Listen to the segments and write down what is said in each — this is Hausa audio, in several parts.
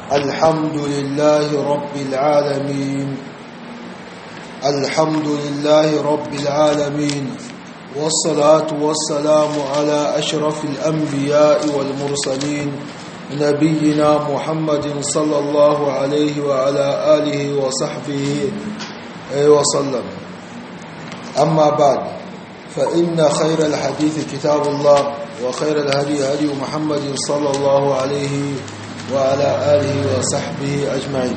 الحمد لله رب العالمين الحمد لله رب العالمين والصلاة والسلام على أشرف الأنبياء والمرسلين نبينا محمد صلى الله عليه وعلى آله وصحبه وسلم أما بعد فإن خير الحديث كتاب الله وخير الهدي هدي محمد صلى الله عليه وعلى آله وصحبه أجمعين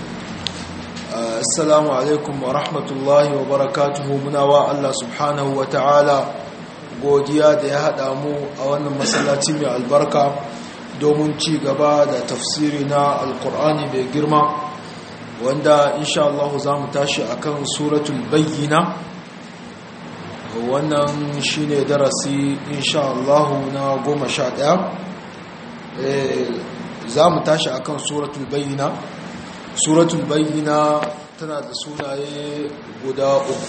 السلام عليكم ورحمة الله وبركاته مناوى الله سبحانه وتعالى godiya da ya haɗa mu a wannan masallaci mai albarka domin ci gaba da tafsiri na alkur'ani mai girma wanda insha Allah za mu tashi akan suratul bayyina wannan shine darasi insha Allah na goma sha ɗaya za mu tashi akan suratul bayyina suratul bayyina tana da sunaye guda uku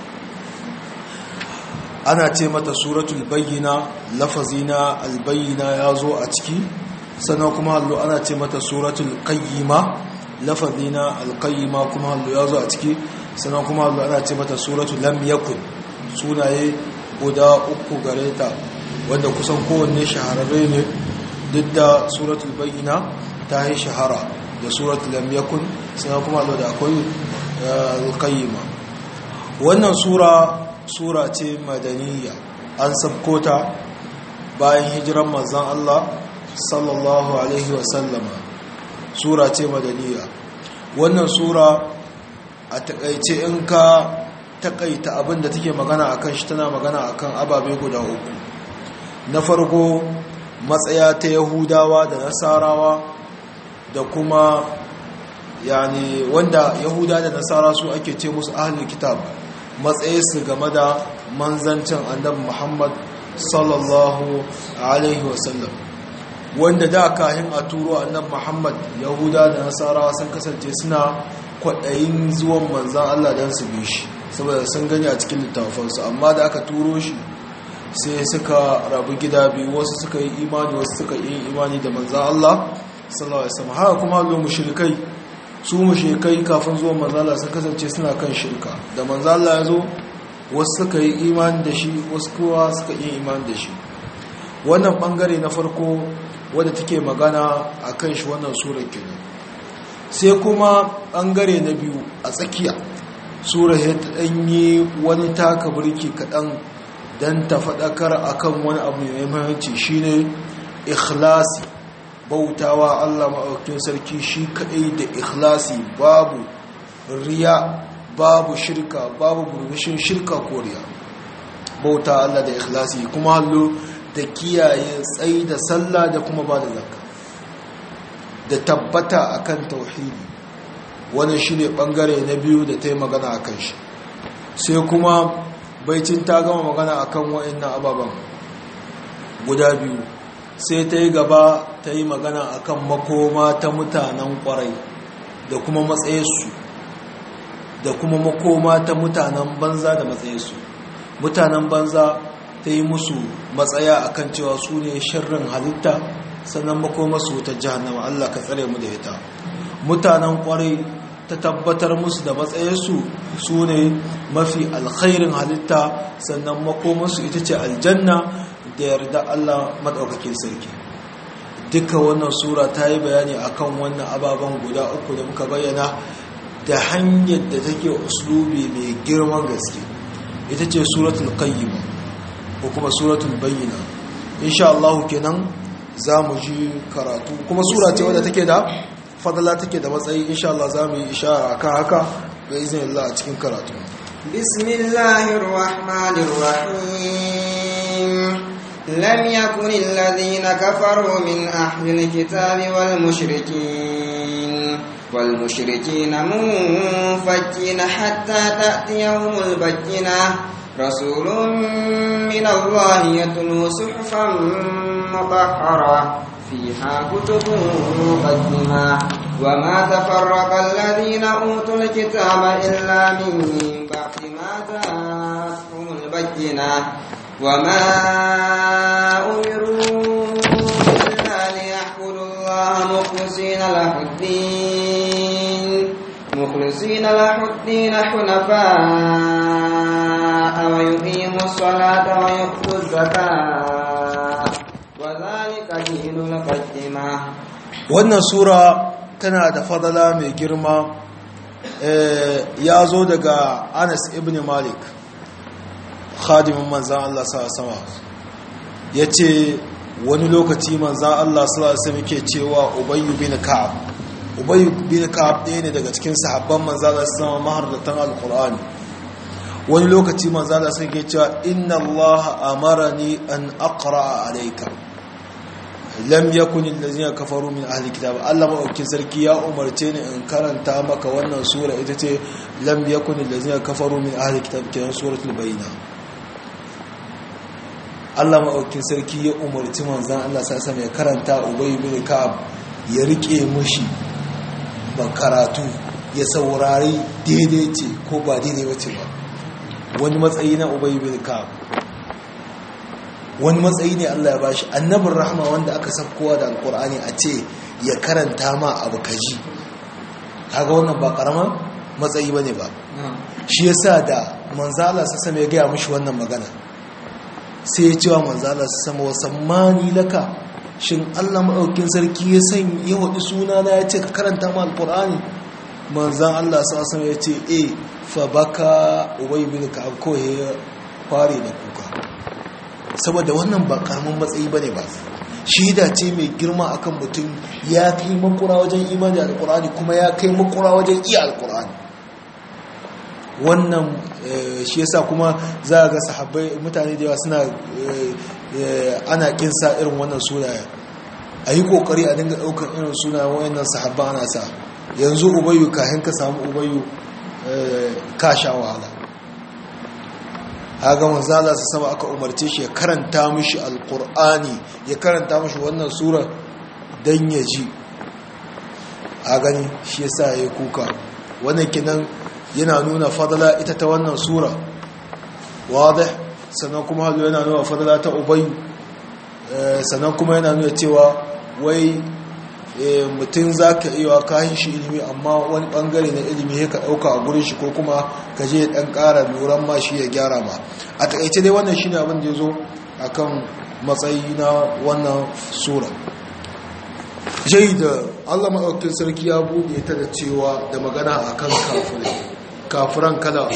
ana ce mata suratul bayyina lafazi na albayyina ya zo a ciki sannan kuma hallo ana ce mata suratul qayyima lafazi na alqayyima kuma hallo ya zo a ciki sannan kuma hallo ana ce mata suratul lam yakun sunaye guda uku gare ta wanda kusan kowanne shahararre ne duk da suratul bayyina ta yi shahara da suratul lam yakun sannan kuma hallo da akwai alqayyima wannan sura sura ce madaniya an sabkota bayan hijiran manzan Allah sallallahu alaihi wasallama sura ce madaniya wannan sura a takaice in ka takaita abin da take magana akan shi tana magana akan ababe guda uku na farko matsaya ta yahudawa da nasarawa da kuma yani wanda yahuda da nasara su ake ce musu ahlul kitab matsayinsu game da manzancin annabi muhammad sallallahu alaihi wasallam wanda da kahin a turo annabi muhammad yahuda da nasarawa sun kasance suna kwaɗayin zuwan manzan allah don su bi shi saboda sun gani a cikin littafansu amma da aka turo shi sai suka rabu gida biyu wasu suka yi imani wasu suka yi imani da manzan allah sallallahu alaihi wasallam haka kuma lo mushrikai su mushrikai kafin zuwan manzala sun kasance suna kan shirka da manzala ya zo wasu suka yi imani da shi wasu kowa suka yi imani da shi wannan bangare na farko wadda take magana a kan shi wannan surar kenan sai kuma bangare na biyu a tsakiya surar ya ta ɗanyi wani taka burki kaɗan don ta faɗakar akan wani abu mai mahimmanci shine ikhlasi bautawa Allah maɗaukin sarki shi kaɗai da ikhlasi babu riya babu shirka babu burbushin shirka ko riya bauta Allah da ikhlasi kuma hallo da kiyaye tsayi da sallah da kuma ba da zakka da tabbata akan tauhidi wani shi ne ɓangare na biyu da ta yi magana a kan shi sai kuma baicin ta gama magana akan wa'in na ababen guda biyu sai ta yi gaba ta yi magana akan makoma ta mutanen kwarai da kuma matsayinsu da kuma makoma ta mutanen banza da matsayinsu mutanen banza ta yi musu matsaya akan cewa su ne shirin halitta sannan makoma su ta jihannama Allah ka tsare mu da ita mutanen kwarai ta tabbatar musu da matsayinsu su ne mafi alkhairin halitta sannan makomansu ita ce aljanna da yarda Allah maɗaukakin sarki duka wannan sura ta yi bayani akan wannan ababen guda uku da muka bayyana da hanyar da take uslubi mai girman gaske ita ce suratul qayyima ko kuma suratul bayyina insha Allah kenan za mu ji karatu kuma sura ce wadda take da fadala take da matsayi insha Allah za mu yi ishara akan haka ga izinin Allah a cikin karatu bismillahir rahmanir rahim لم يكن الذين كفروا من أهل الكتاب والمشركين والمشركين منفكين حتى تأتيهم البينة رسول من الله يتلو صحفا مطهرة فيها كتب مقدمة وما تفرق الذين أوتوا الكتاب إلا من بعد ما جاءتهم البينة وما أمروا إلا ليعبدوا الله مخلصين مخلصين له الدين مخلصين له الدين حنفاء ويقيموا الصلاة ويؤتوا الزكاة وذلك دين القيمة wannan sura tana da fadala mai girma ya zo daga anas ibn malik khadimin manzan Allah sama ya ce wani lokaci manzan Allah sama ke cewa ubayyu bin ka'ab ubayyu bin ka'ab ɗaya ne daga cikin sahabban manzan Allah sama mahardatan alkur'ani wani lokaci manzan Allah sama ke cewa inna Allah amarani an aqra alayka lam yakun allazina kafaru min ahli kitab Allah madaukakin sarki ya umarce ni in karanta maka wannan sura ita ce lam yakun allazina kafaru min ahli kitab kiran suratul bayina Allah madaukakin sarki ya umarci manzon Allah sai ya karanta Ubay bin Ka'ab ya rike mushi ban karatu ya saurari daidai ce ko ba daidai wace ba wani matsayi na Ubay bin Ka'ab wani matsayi ne Allah ya bashi annabin rahama wanda aka sabkowa da alkur'ani a ce ya karanta ma abu kaji kaga wannan ba karama matsayi bane ba shi yasa da manzala sa sama ya gaya mishi wannan magana sai ya ce wa manzala sa sama wa sammani laka shin Allah maɗaukin sarki ya san ya waɗi suna na ya ce ka karanta ma alkur'ani manzan Allah sa sama ya ce e fa baka ubay bin ka'ab ko ya fare da kuka saboda wannan ba karamin matsayi bane ba shida ce mai girma akan mutum ya kai makura wajen imani alkur'ani kuma ya kai makura wajen iya alkur'ani wannan shi yasa kuma za a ga sahabbai mutane da yawa suna ana kinsa irin wannan sunaya a yi kokari a dinga daukar irin suna wayannan sahabba ana sa yanzu ubayu kahin ka samu ubayu ka sha wahala haga manzala su sama aka umarce shi ya karanta mishi alkur'ani ya karanta mishi wannan sura don ya ji a gani shi yasa ya kuka wannan kinan yana nuna fadala ita ta wannan sura wadih sannan kuma halu yana nuna fadala ta ubayu sannan kuma yana nuna cewa wai mutum za ka iya kayan shi ilimi amma wani bangare na ilimi ya ka ɗauka a gurin shi ko kuma ka je ɗan ƙara luran ma shi ya gyara ma a taƙaice dai wannan shi ne abin da ya zo a kan matsayi na wannan sura jai da allah maɗaukin sarki ya buɗe ta da cewa da magana a kan kafirai kafiran kala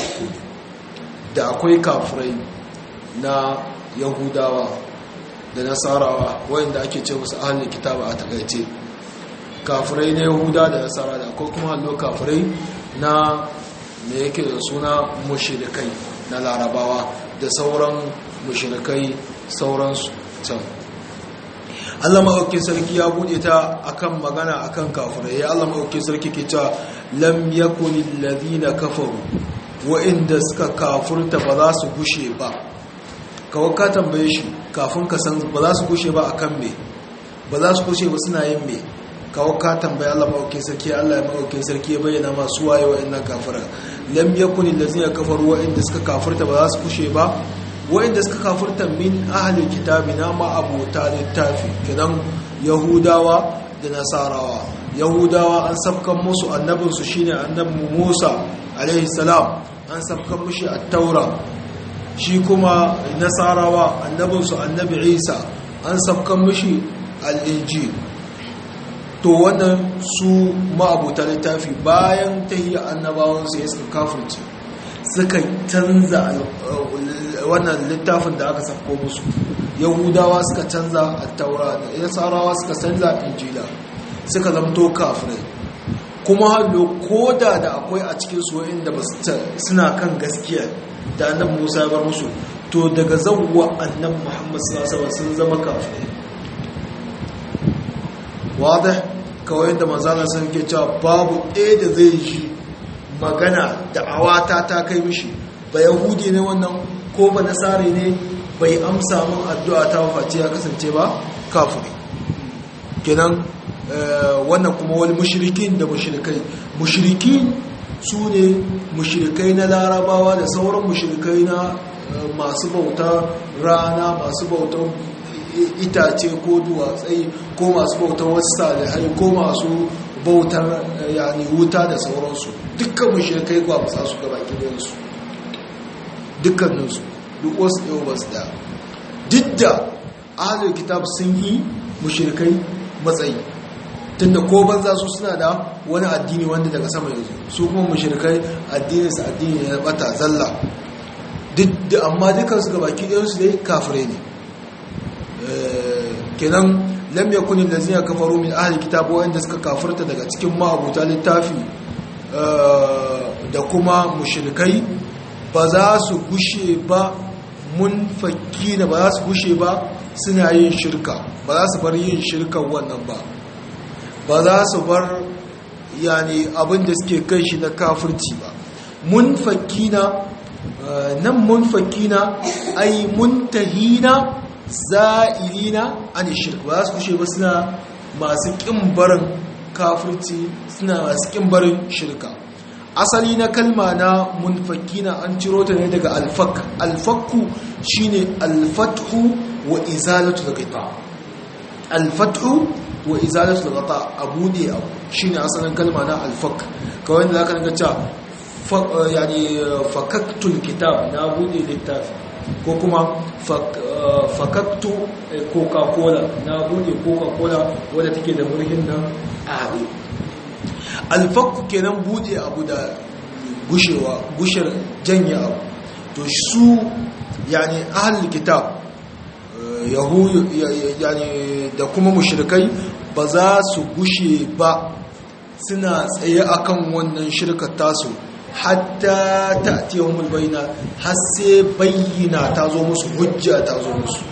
da akwai kafirai na yahudawa da nasarawa wayanda ake ce musu ahalin kitaba a taƙaice kafirai na yahuda da nasara da akwai kuma hallo kafirai na me yake da suna mushirikai na larabawa da sauran mushirikai sauransu can Allah maɗaukin sarki ya buɗe ta akan magana akan kafirai ya Allah maɗaukin sarki ke cewa lam yakunil ladina kafaru wa'inda suka kafurta ba za su gushe ba kawai ka tambaye shi kafin ka san ba za su gushe ba akan me ba za su gushe ba suna yin me kawo ka tambaya Allah maɗaukin sarki Allah ya maɗaukin sarki ya bayyana masu waye wa'annan kafira lam yakun allazina kafaru wa'inda suka kafirta ba za su kushe ba wa'inda suka kafirta min ahli kitabi na ma abota littafi kidan yahudawa da nasarawa yahudawa an sabkan musu annabin su shine annabi Musa alaihi salam an sabkan mushi at-taura shi kuma nasarawa annabin su annabi Isa an sabkan mushi al-injil to wannan su ma'abuta littafi bayan tahiyya annabawan sai suka kafirce suka canza wannan littafin da aka safko musu yahudawa suka canza attaura da nasarawa suka canza injila suka zamto kafirai kuma hallo koda da akwai a cikin su inda ba suna kan gaskiya da annabi Musa ya bar musu to daga zawwa annabi Muhammad sallallahu alaihi wasallam sun zama kafirai wadda kawai da manzana sun ke cewa babu ɗaya da zai ji magana da awata ta kai mishi ba yahudi ne wannan ko ba nasari ne bai amsa min addu'a ta wafaci ya kasance ba kafiri kenan wannan kuma wani mushrikin da mushrikai mushrikin su ne mushrikai na larabawa da sauran mushrikai na masu bauta rana masu bautan itace ko duwatsai ko masu bautar wasu salihai ko masu bautar yani wuta da sauransu dukkan mushrikai ba musa su gaba gidansu dukkaninsu duk wasu ɗaya ba su da duk da ahalar kitab sun yi mushrikai matsayi tunda ko banza su suna da wani addini wanda daga sama yanzu su kuma mushrikai addininsu addini ya bata zalla amma dukansu gaba ɗayansu dai kafirai ne kenan lam yakun allazina kafaru min ahli kitab wanda suka kafirta daga cikin ma'abuta littafi da kuma mushrikai ba za su gushe ba mun fakina ba za su gushe ba suna yin shirka ba za su bar yin shirkan wannan ba ba za su bar yani abin da suke kai shi na kafirci ba mun fakina nan mun fakina ai muntahina za'ilina an shirk ba su kushe ba suna masu kin barin kafirci suna masu kin barin shirka asali na kalma na munfakina an ciro ta ne daga alfak alfakku shine alfathu wa izalatu al-ghita alfathu wa izalatu al-ghita abude abu shine asalin kalma na alfak kawai da zaka ga cewa yani fakaktul kitab na bude littafi ko kuma fakaktu coca-cola na bude coca-cola wadda take da murhin nan a haɗe alfakku kenan bude abu da gushewa gushar janye abu to su yani ahal kitab yahudu yani da kuma mushrikai ba za su gushe ba suna tsaye akan wannan shirkar tasu hatta ta tiyahumul bayna har sai bayyana ta zo musu hujja ta zo musu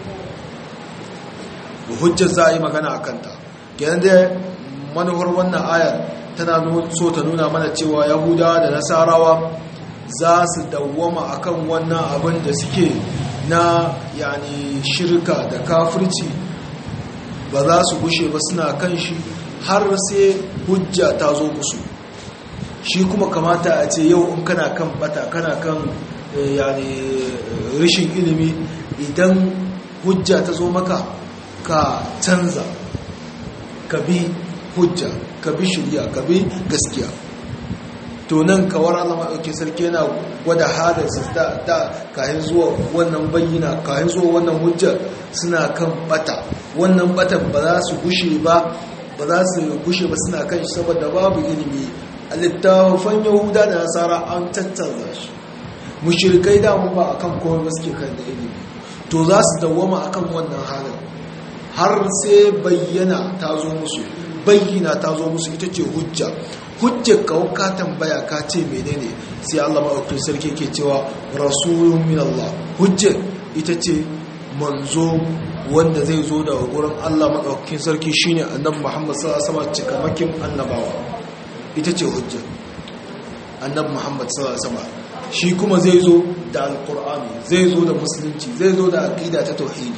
hujjar za a yi magana a kanta kenan da manuwar wannan ayar tana so ta nuna mana cewa yahudawa da nasarawa za su dawwama akan wannan abin da suke na yani shirka da kafirci ba za su gushe ba suna kan shi har sai hujja ta zo musu shi kuma kamata a ce yau in kana kan bata kana kan yani rishin ilimi idan hujja ta zo maka ka canza ka bi hujja ka bi shirya ka bi gaskiya to nan kawar Allah maɗauki sarki yana gwada hadarsa da da kayan zuwa wannan bayyana kayan zuwa wannan hujja suna kan bata wannan batan ba za su gushe ba ba za su gushe ba suna kan shi saboda babu ilimi a littafan yahuda da nasara an tattanza shi mushirikai damu ba akan komai ba suke kan da ilimi to za su dawwama akan wannan halin har sai bayyana ta zo musu bayyana ta zo musu ita ce hujja hujjar kawo ka tambaya ka ce menene sai Allah maɗaukin sarki ke cewa rasulun min Allah hujjar ita ce manzo wanda zai zo daga gurin Allah maɗaukin sarki shine annabi Muhammad sallallahu alaihi wasallam cikamakin annabawa ita ce hujja annabi Muhammad sallallahu alaihi wasallam shi kuma zai zo da alqur'ani zai zo da musulunci zai zo da aqida ta tauhidi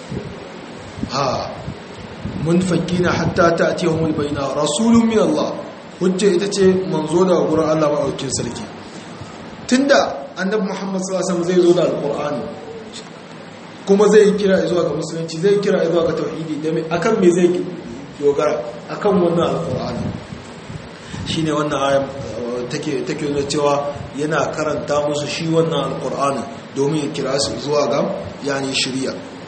ha munfakina hatta ta'tiyahumul bayna rasulun min Allah hujja ita ce manzo daga gurin Allah maɗaukin sarki tunda annabi Muhammad sallallahu alaihi wasallam zai zo da alqur'ani kuma zai kira zuwa ga musulunci zai kira zuwa ga tauhidi da akan me zai dogara akan wannan alqur'ani shine wannan ayan take take nuna cewa yana karanta musu shi wannan alqur'ani domin ya kira su zuwa ga yani shari'a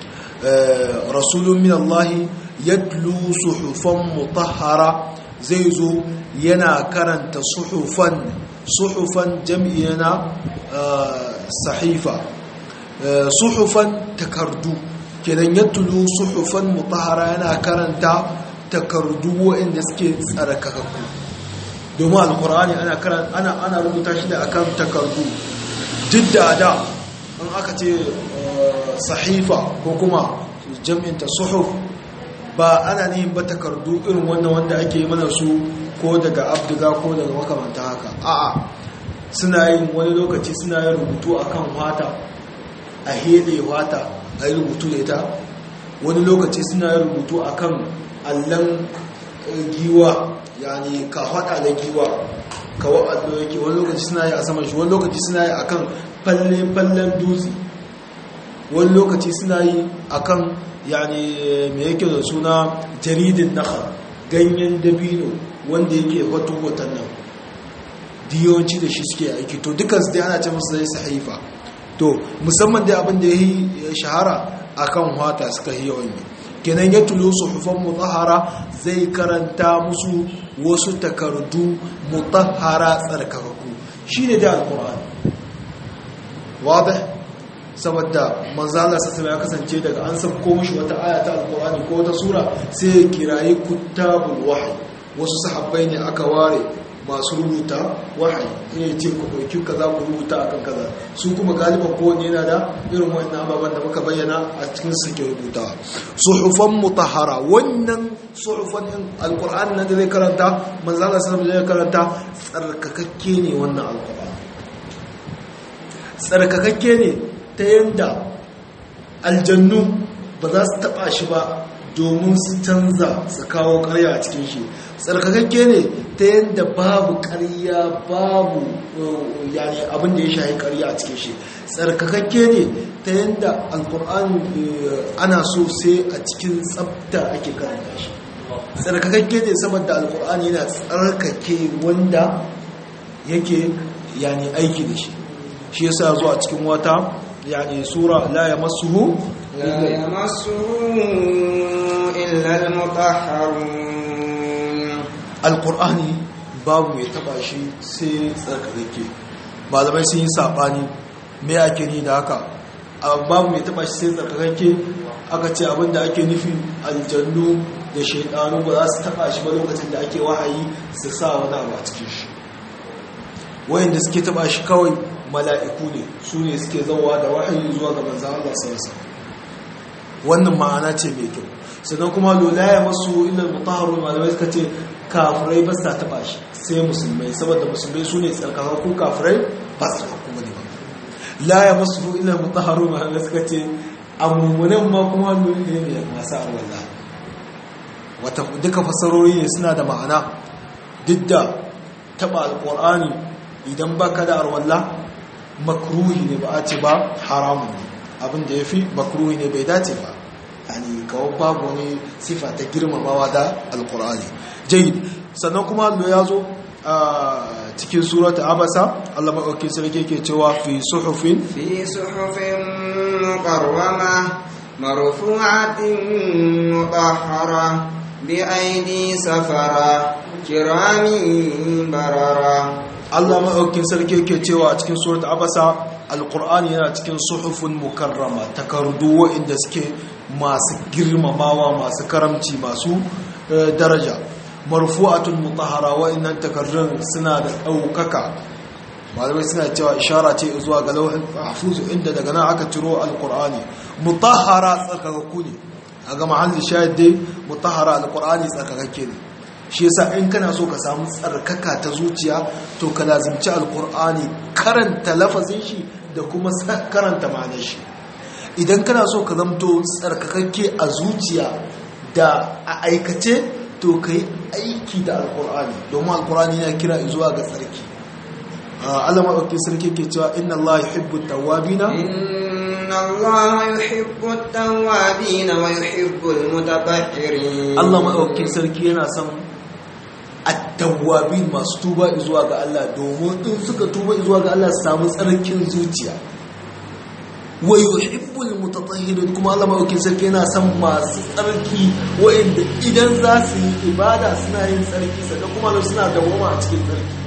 rasulun min Allah yatlu suhufan mutahhara zai zo yana karanta suhufan suhufan jam'iyana sahifa suhufan takardu kenan yatlu suhufan mutahhara yana karanta takardu waɗanda suke tsarkakakku domin alkur'ani ana ana ana rubuta shi da akan takardu duk da da in aka ce sahifa ko kuma jam'inta suhuf ba ana nihin ba takardu irin wannan wanda ake yi mana su ko daga abdiga ko daga makamanta haka a'a suna yin wani lokaci suna yin rubutu akan wata a hele wata a yi rubutu da ita wani lokaci suna yin rubutu akan allon giwa yani ka hada da giwa kawo allo yake wani lokaci suna yi a saman shi wani lokaci suna yi akan falle-fallen dutse wani lokaci suna yi akan yani me yake da suna jaridin nakhal ganyen dabino wanda yake hoto hoton nan diyawanci da shi suke aiki to dukansu dai ana ce musu zai sahifa to musamman dai abin da ya yi shahara akan wata suka yi yawan yi kenan ya tulo suhufan mutahara zai karanta musu wasu takardu mutahara tsarkakaku shi ne da alkur'ani wadda saboda manzala sassama ya kasance daga an sabko mashi wata aya ta alkur'ani ko wata sura sai ya kirayi kuttabul wahayi wasu sahabbai ne aka ware masu rubuta wahayi ina ce ku ɗauki kaza ku rubuta akan kaza su kuma galiban kowane yana da irin wannan ababen da muka bayyana a cikin suke rubuta suhufan mutahara wannan suhufan din alqur'ani nan da zai karanta manzala sallallahu alaihi zai karanta tsarkakakke ne wannan alqur'ani tsarkakakke ne ta yanda aljannu ba za su taba shi ba domin su canza su kawo karya a cikin shi tsarkakakke ne ta yadda babu karya babu yani abin da ya shahi karya a cikin shi tsarkakakke ne ta yadda alkur'ani ana so sai a cikin tsabta ake karanta shi tsarkakakke ne saboda alkur'ani yana tsarkake wanda yake yani aiki da shi shi yasa zuwa cikin wata yani sura la yamassuhu لا يمسه إلا المطهرون alkur'ani babu mai taba shi sai tsarkake malamai sun yi saɓani mai ake ni da haka babu mai taba shi sai tsarkake aka ce abinda ake nufi aljannu da shaidanu ba za su taba shi ba lokacin da ake wahayi su sa wani abu a cikin shi wayanda suke taba shi kawai mala'iku ne su ne suke zauwa da wahayi zuwa ga manzan Allah sarasa wannan ma'ana ce mai kyau sannan kuma lolaya masu ilal mutaharun malamai suka ce kafirai ba sa taba shi sai musulmai saboda musulmai su ne tsarkakakku kafirai ba su tsarkakku ba ne ba la ya masu ilal mutaharun malamai suka ce amummunan ma kuma lori ne mai masu arwallah wata duka fasarori ne suna da ma'ana duk da taba alkur'ani idan ba ka da arwallah makruhi ne ba a ce ba haramun ne abin da ya fi makruhi ne bai dace ba yani kawo babu wani sifa ta girmamawa da alkur'ani jai sannan kuma allo ya zo a cikin surata abasa allah maɗauki sarki ke cewa fi suhufin في صحف مكرمة مرفوعة مطهرة بأيدي سفرة كرام بررة allah maɗauki sarki ke cewa a cikin surata abasa alkur'ani yana cikin suhufin mukarrama takardu waɗanda suke masu girmamawa masu karamci masu daraja marfu'atun mutahara wa'annan takardun suna da ɗaukaka malamai suna cewa ishara ce zuwa ga lauhin mahfuz inda daga nan aka ciro alqur'ani mutahara tsarkakakku ne a ga mahallin shahid dai mutahara alqur'ani tsarkakakke ne shi yasa in kana so ka samu tsarkaka ta zuciya to ka lazimci alqur'ani karanta lafazin shi da kuma karanta ma'anar shi idan kana so ka zamto tsarkakakke a zuciya da a aikace to ka yi aiki da alkur'ani domin alkur'ani yana kira zuwa ga tsarki Allah maɗauki sarki ke cewa inna Allah yuhibbu tawwabina inna Allah yuhibbu tawwabina wa yuhibbu almutatahhirin Allah maɗauki sarki yana son at-tawwabin masu tuba zuwa ga Allah domin in suka tuba zuwa ga Allah su samu tsarkin zuciya wa yuhibbul mutatahhirin kuma Allah madaukin sarki yana son masu tsarki wa'anda idan za su yi ibada suna yin tsarki sannan kuma suna dawoma a cikin tsarki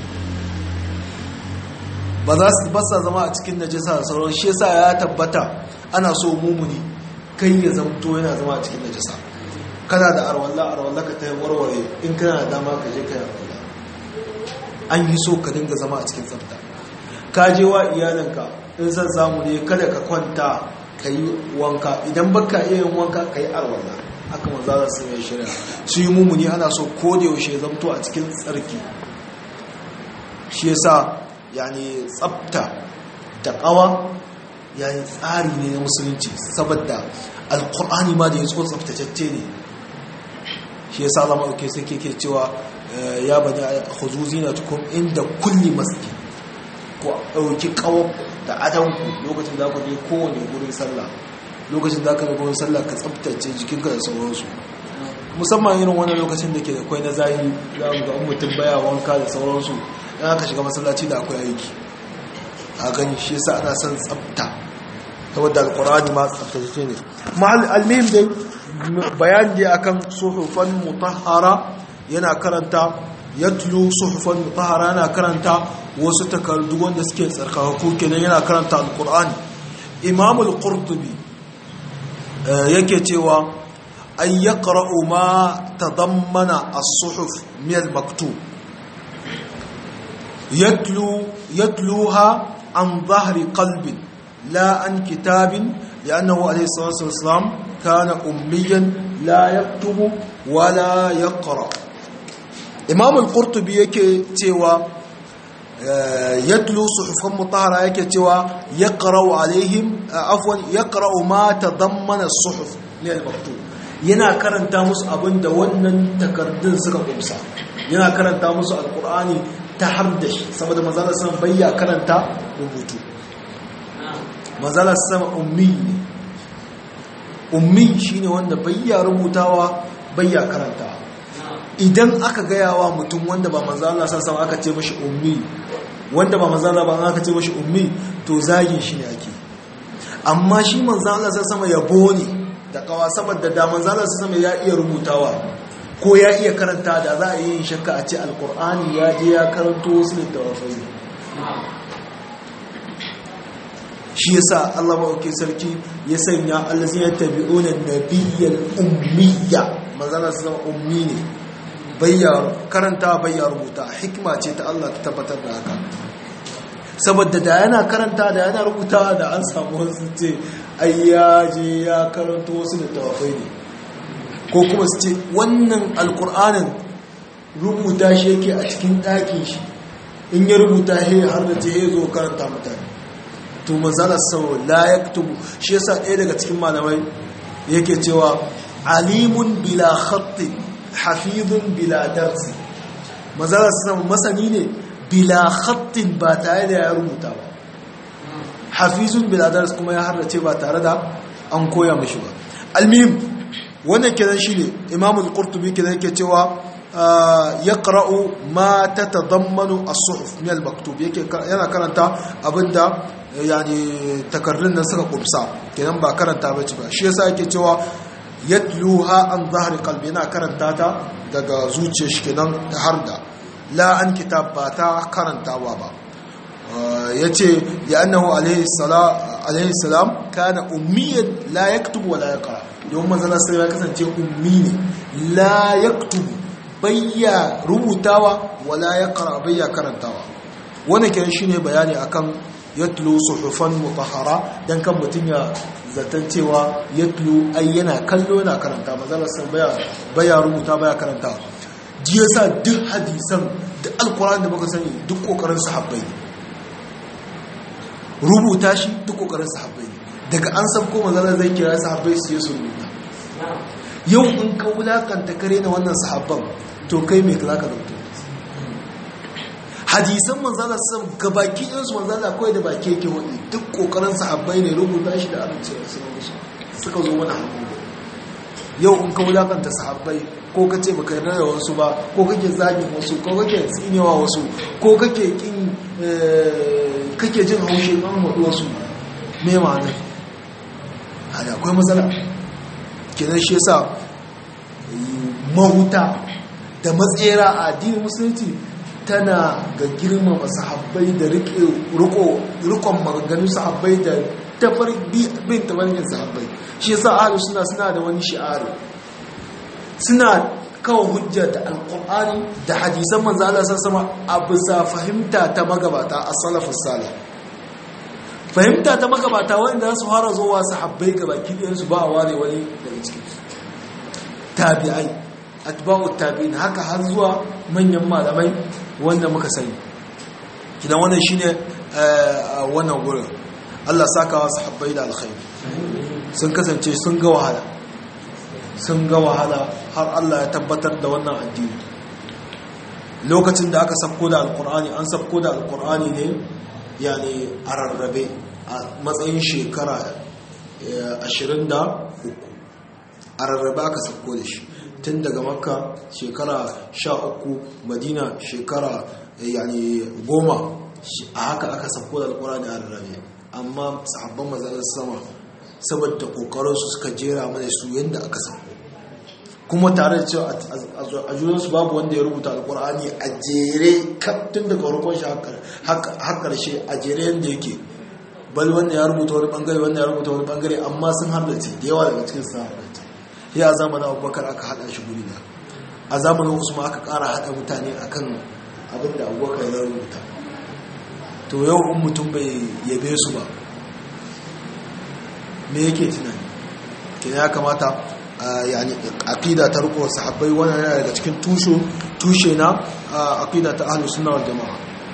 ba za su basa zama a cikin najasa da sauran shi yasa ya tabbata ana so mumuni kai ya zamto yana zama a cikin najasa kana da arwalla arwalla ka tayi warware in kana da dama ka je kai arwalla an yi so ka dinga zama a cikin tsafta ka je wa iyalinka in san samu ne kada ka kwanta ka yi wanka idan baka iya yin wanka ka yi arwala haka maza za su mai shirya su yi mummuni ana so ko da yaushe zamto a cikin tsarki shi yasa yani tsafta da kawa yani tsari ne na musulunci saboda alkur'ani ma da ya so tsaftatacce ne shi yasa Allah ma'auke sai ke cewa ya bani khuzuzi na tukum inda kulli masjid ko ɗauki ƙawar da adanku lokacin da ku je kowane gurin sallah lokacin da aka yi gudun sallah ka tsabtace jikinka da sauransu musamman irin wani lokacin da ke da kwai na zahiri za mu ga mutum baya wanka da sauransu ya aka shiga masallaci da akwai aiki a gani shi yasa ana son tsabta saboda alkurani ma tsabtace ne mahal almihim dai bayan dai akan suhufan mutahhara yana karanta yatlu suhufan mutahhara yana karanta wasu takardu wanda suke tsarkaka kenan yana karanta alkurani imam al-qurtubi yake cewa ay yaqra'u ma tadammana as-suhuf min al-maktub yatlu yatluha an dhahri qalbin la an kitabin لأنه عليه الصلاة والسلام كان أميا لا يكتب ولا يقرأ إمام القرطبي yake cewa يتلو صحفا مطهرة yake cewa يقرأ عليهم عفوا يقرأ ما تضمن الصحف من المكتوب yana karanta musu abin da wannan takardun suka kumsa yana karanta musu alkur'ani ta har da shi saboda manzala san bayya karanta rubutu manzala sama ummi ne ummi shine wanda bayya rubutawa bayya karanta idan aka gaya wa mutum wanda ba manzala sama aka ce mashi ummi wanda ba manzala ba aka ce mashi ummi to zagin shi ne ake amma shi manzala sama yabo ne da kawa saboda da manzala sama ya iya rubutawa ko ya iya karanta da za a yi shakka a ce alkur'ani ya je ya karanto wasu littattafai shi yasa Allah maɗauki sarki ya sanya allazin ya tabi'una nabiyyal ummiyya manzana su zama ummi ne bayya karanta bayya rubuta hikima ce ta Allah ta tabbatar da haka saboda da yana karanta da yana rubuta da an samu wasu ce ai ya je ya karanto wasu littattafai ne ko kuma su ce wannan alkur'anin rubuta shi yake a cikin ɗakin shi in ya rubuta he har da ce ya zo karanta mutane to manzala sau la yaktubu shi yasa ɗaya daga cikin malamai yake cewa alimun bila khatti hafizun bila darsi manzala sau masani ne bila khattin ba tare da ya rubuta ba hafizun bila darsi kuma ya harrace ba tare da an koya mashi ba almihim wannan kenan shine imamul qurtubi kenan yake cewa yaqra'u ma tatadammanu as-suhuf min al-maktub yake yana karanta abinda yani takarrun nan suka kumsa kenan ba karanta bace ba shi yasa yake cewa yatluha an zahri qalbi yana karanta ta daga zuciyar shi kenan har da la an kitab ba ta karantawa ba yace ya annahu alayhi salam alayhi salam kana ummiyan la yaktubu wa la yaqra don manzon sai ya kasance ummi ne la yaktubu bayya rubutawa wala yaqra bayya karantawa wannan kenan shine bayani akan yatlu suhufan mutahhara dan kan mutun ya zaton cewa yatlu ai yana kallo yana karanta manzon sai baya baya rubuta baya karanta ji yasa duk hadisan da alquran da muka sani duk kokarin sahabbai rubuta shi duk kokarin sahabbai daga an san ko manzon zai kira sahabbai su yi su rubuta yau in ka wulakanta kare na wannan sahabban to kai mai za ka rubuta hadisan manzala sam gabaki ɗinsu manzala kawai da baki yake wani duk ƙoƙarin sahabbai ne rubuta shi da amincewa su musu suka zo mana hannu yau in ka wulakanta sahabbai ko ka ce baka yarda da wasu ba ko kake zagin wasu ko kake tsinewa wasu ko kake kin kake jin haushe an haɗu wasu me ma'anar hada akwai matsala kenan shi yasa mahuta da matsera a addinin musulunci tana ga girmama sahabbai da rikon maganganu sahabbai da tafar bin tabarkin sahabbai shi yasa ahlus suna suna da wani shi'ari suna kawo hujja da alqur'ani da hadisan manzo Allah sama a bisa fahimta ta magabata a salafus salih fahimta ta magabata wanda su fara zuwa sahabbai gabaki ɗayan su ba a ware wani daga cikin tabi'ai atba'u tabi'in haka har zuwa manyan malamai wanda muka sani kidan wannan shine wannan gurin Allah saka wa sahabbai da alkhairi sun kasance sun ga wahala sun ga wahala har Allah ya tabbatar da wannan addini lokacin da aka sabko da alkur'ani an sabko da alkur'ani ne yani a rarrabe a matsayin shekara 23 a rarraba aka sauko da shi tun daga makka shekara 13 madina shekara yani goma a haka aka sauko da alkurani a rarrabe amma sahabban mazalar sama saboda kokarinsu suka jera mana su yadda aka sauko kuma tare da cewa a junansu babu wanda ya rubuta alkur'ani a jere tun daga farkon shi har karshe a jere yadda yake bal wanda ya rubuta wani bangare wanda ya rubuta wani bangare amma sun halarci da yawa daga cikin sun halarci ya a zamanin abubakar aka hada shi guri da a zamanin usman aka kara hada mutane akan abin da abubakar ya rubuta to yau in mutum bai yabe su ba me yake tunani kina ya kamata yani aqida ta riko sahabbai wannan yana daga cikin tushe tushe na aqida ta ahlus sunna wal jamaa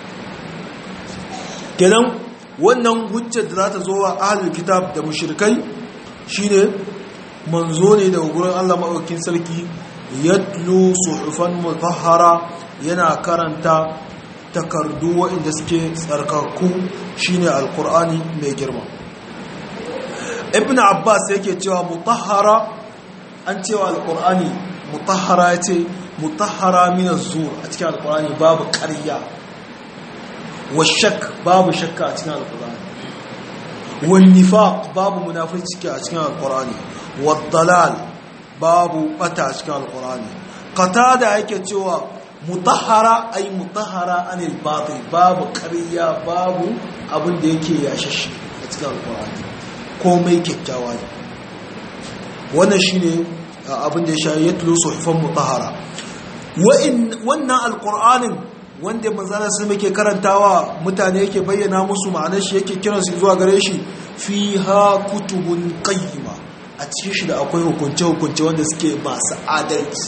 kenan wannan hujjar da za ta zo wa ahlul kitab da mushrikai shine manzo ne daga gurin Allah madaukakin sarki yatlu suhufan mutahhara yana karanta takardu waɗanda suke tsarkaku shine alqur'ani mai girma ibn abbas yake cewa mutahhara an cewa alkur'ani mutahara ya ce mutahara minar zuwa a cikin alkur'ani babu ƙarya washak babu shakka a cikin alkur'ani wannifa babu munafurci a cikin alkur'ani waddalal babu bata a cikin alkur'ani kata da yake cewa mutahara ai mutahara anil batil babu ƙarya babu abin da yake yashashi a cikin alkur'ani komai kyakkyawa ne wannan shi ne abin da ya sha ya tulo suhufan mutahara wannan alkur'anin wanda manzana sun muke karantawa mutane yake bayyana musu ma'anar shi yake kiransu zuwa gare shi fi ha kutubun qayyima a cikin shi da akwai hukunce-hukunce wanda suke masu adalci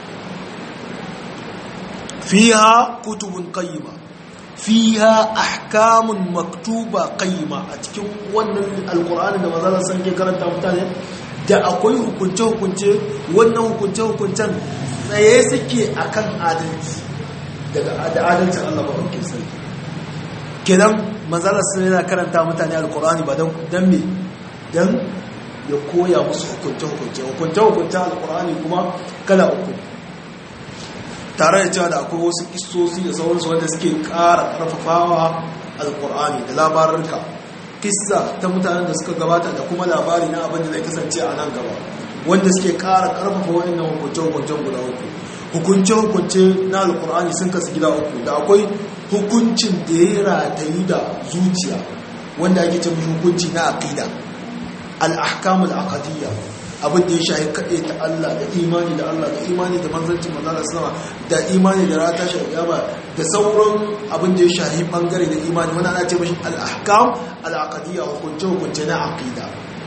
fi ha kutubun qayyima fi ha ahkamun maktuba qayyima a cikin wannan alkur'anin da manzana sun ke karanta mutane da akwai hukunce-hukunce wannan hukunce-hukuncen tsaye suke akan adalci daga adalcin Allah ba wakil sai kenan manzalar sun yana karanta mutane alkurani ba don me don ya koya musu hukunce-hukunce hukunce-hukunce alkurani kuma kala uku tare da cewa da akwai wasu isosi da sauransu wanda suke kara karfafawa alkurani da labarurka kissa ta mutanen da suka gabata da kuma labari na abin da zai kasance a nan gaba wanda suke kara karfafa waɗannan hukunce-hukuncen guda uku hukunce-hukunce na alkur'ani sun kasu gida uku da akwai hukuncin da ya ratayu da zuciya wanda ake ce mishi hukunci na aqida al-ahkamul aqdiyya abin da ya shahi kaɗe ta Allah da imani da Allah da imani da manzancin manzala sama da imani da rata shi ba da sauran abin da ya shahi bangare da imani wani ana ce mashi al-ahkam al-aqdiyya hukunce hukunce na aqida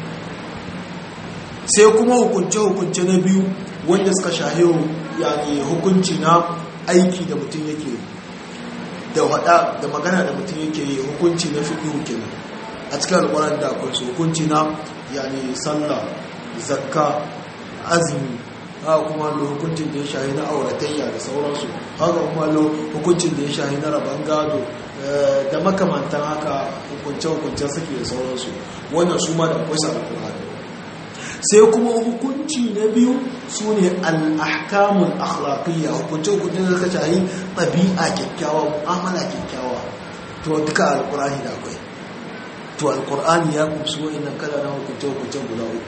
sai kuma hukunce hukunce na biyu wanda suka shahi yani hukunci na aiki da mutum yake da hada da magana da mutum yake yi hukunci na fiqh kenan a cikin alƙur'ani da akwai su hukunci na yani sallah zakka azumi haka kuma lo hukuncin da ya shahi na auratayya da sauransu haka kuma lo hukuncin da ya shahi na rabon gado da makamantan haka hukunce-hukuncen suke da sauransu wannan su ma da akwai sa alkur'ani sai kuma hukunci na biyu su ne al'ahkamun akhlaqiyya hukunce-hukuncen da suka shahi ɗabi'a kyakkyawa mu'amala kyakkyawa to duka alkur'ani da akwai to alkur'ani ya kumsu wa'annan kala na hukunce-hukuncen guda uku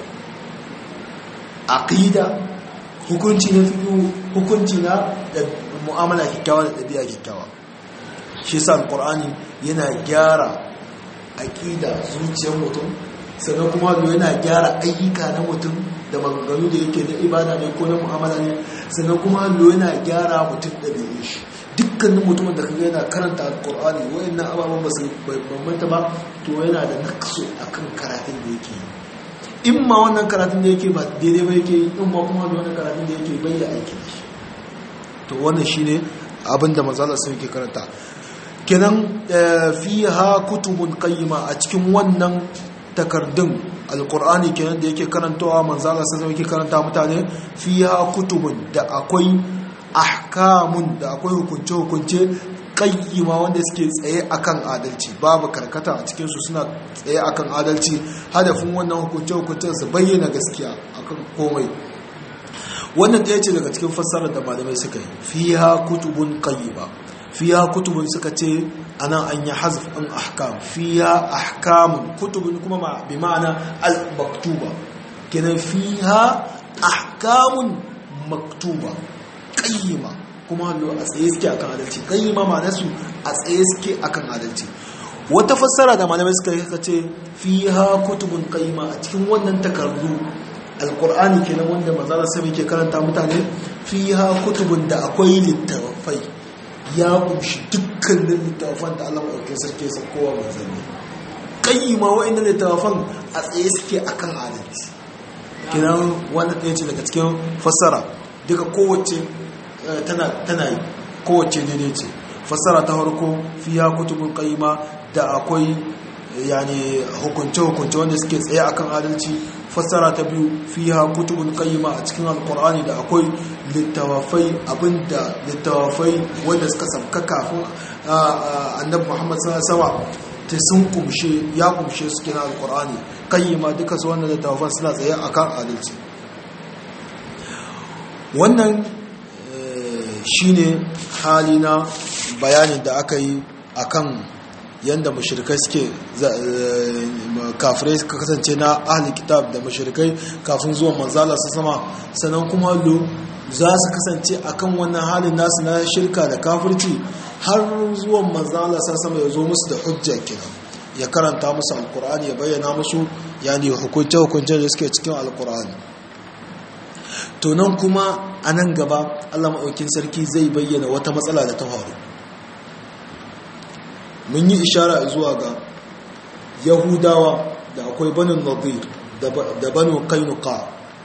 aqida hukunci na fiƙi hukunci na mu'amala kyakkyawa da ɗabi'a kyakkyawa shi sa alƙur'ani yana gyara aqida zuciyar mutum sannan kuma yana gyara ayyuka na mutum da maganganu da yake na ibada ne ko na mu'amala ne sannan kuma yana gyara mutum ɗabi'un shi dukkanin mutumin da kaga yana karanta alƙur'ani wayannan ababen ba su bambanta ba to yana da nakso akan karatun da yake yi in ma wannan karatun da yake ba daidai ba yake in ma kuma da wannan karatun da yake bai da aiki da shi to wannan shine abin da manzala sai yake karanta kenan fiha kutubun qayyima a cikin wannan takardun alqur'ani kenan da yake karantawa manzala sai yake karanta mutane fiha kutubun da akwai ahkamun da akwai hukunce hukunce qayyima wanda suke tsaye akan adalci babu karkata a cikin su suna tsaye akan adalci hadafin wannan hukunce hukuncen su bayyana gaskiya akan komai wannan ɗaya ce daga cikin fassarar da malamai suka yi fiha kutubun qayyima fiha kutubun suka ce anan an yi hazf ɗin ahkam fiha ahkamun kutubun kuma ma bi ma'ana al-maktuba kenan fiha ahkamun maktuba qayyima kuma hallo a tsaye suke akan adalci qayyima ma'ana su a tsaye suke akan adalci wata fassara da malamai suka yi suka ce fiha kutubun qayyima a cikin wannan takardu alkur'ani kenan wanda manzala sami ke karanta mutane fiha kutubun da akwai littafai ya kunshi dukkanin littafan da Allah maɗauke sarki ya kowa manzanni kayyima wa'annan littafan a tsaye suke akan adalci kenan wanda ɗaya ce daga cikin fassara duka kowace tana yi kowace daidai ce fassara ta farko fiha kutubun kayyima da akwai yani hukunce-hukunce wanda suke tsaye akan adalci fassara ta biyu fiha kutubun qayyima a cikin alqur'ani da akwai littawafai abinda littawafai wanda suka sabka kafin annabi Muhammad sallallahu alaihi wasallam ta sun kumshe ya kumshe su kina alqur'ani qayyima duka su wannan littawafan suna tsaye akan adalci wannan shine hali na bayanin da aka yi akan yadda mashirkai suke kafirai suka kasance na ahli kitab da mashirkai kafin zuwan manzala su sama sannan kuma lo za su kasance akan wannan halin nasu na shirka da kafirci har zuwan manzala su sama ya zo musu da hujja kenan ya karanta musu alkur'ani ya bayyana musu yani hukunce hukunce da suke cikin alkur'ani to nan kuma a nan gaba allah maɗaukin sarki zai bayyana wata matsala da ta faru mun yi ishara zuwa ga yahudawa da akwai banin nadir da banu kainuka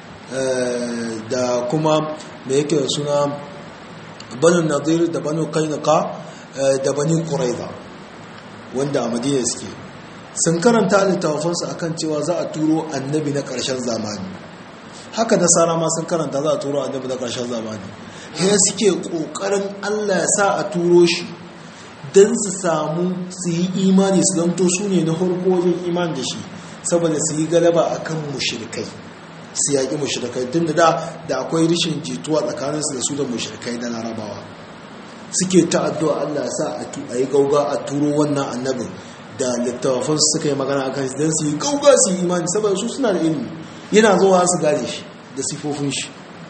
da kuma da yake suna banin nadir da banu kainuka da bani kuraiza wanda a madina suke sun karanta littafansu akan cewa za a turo annabi na ƙarshen zamani haka nasara ma sun karanta za a turo annabi na ƙarshen zamani ya suke ƙoƙarin allah ya sa a turo shi don su samu su yi imani su zanto su ne na harko wajen imani da shi saboda su yi galaba a kan mushirikai su yaƙi mushirikai tun da da akwai rishin jituwa tsakaninsu da su da mushirikai na larabawa suke ta addu'a allah sa a yi gauga a turo wannan annabin da littafan su suka yi magana akan shi don su yi gauga su yi imani saboda su suna da ilimi yana zuwa su gane shi da sifofin shi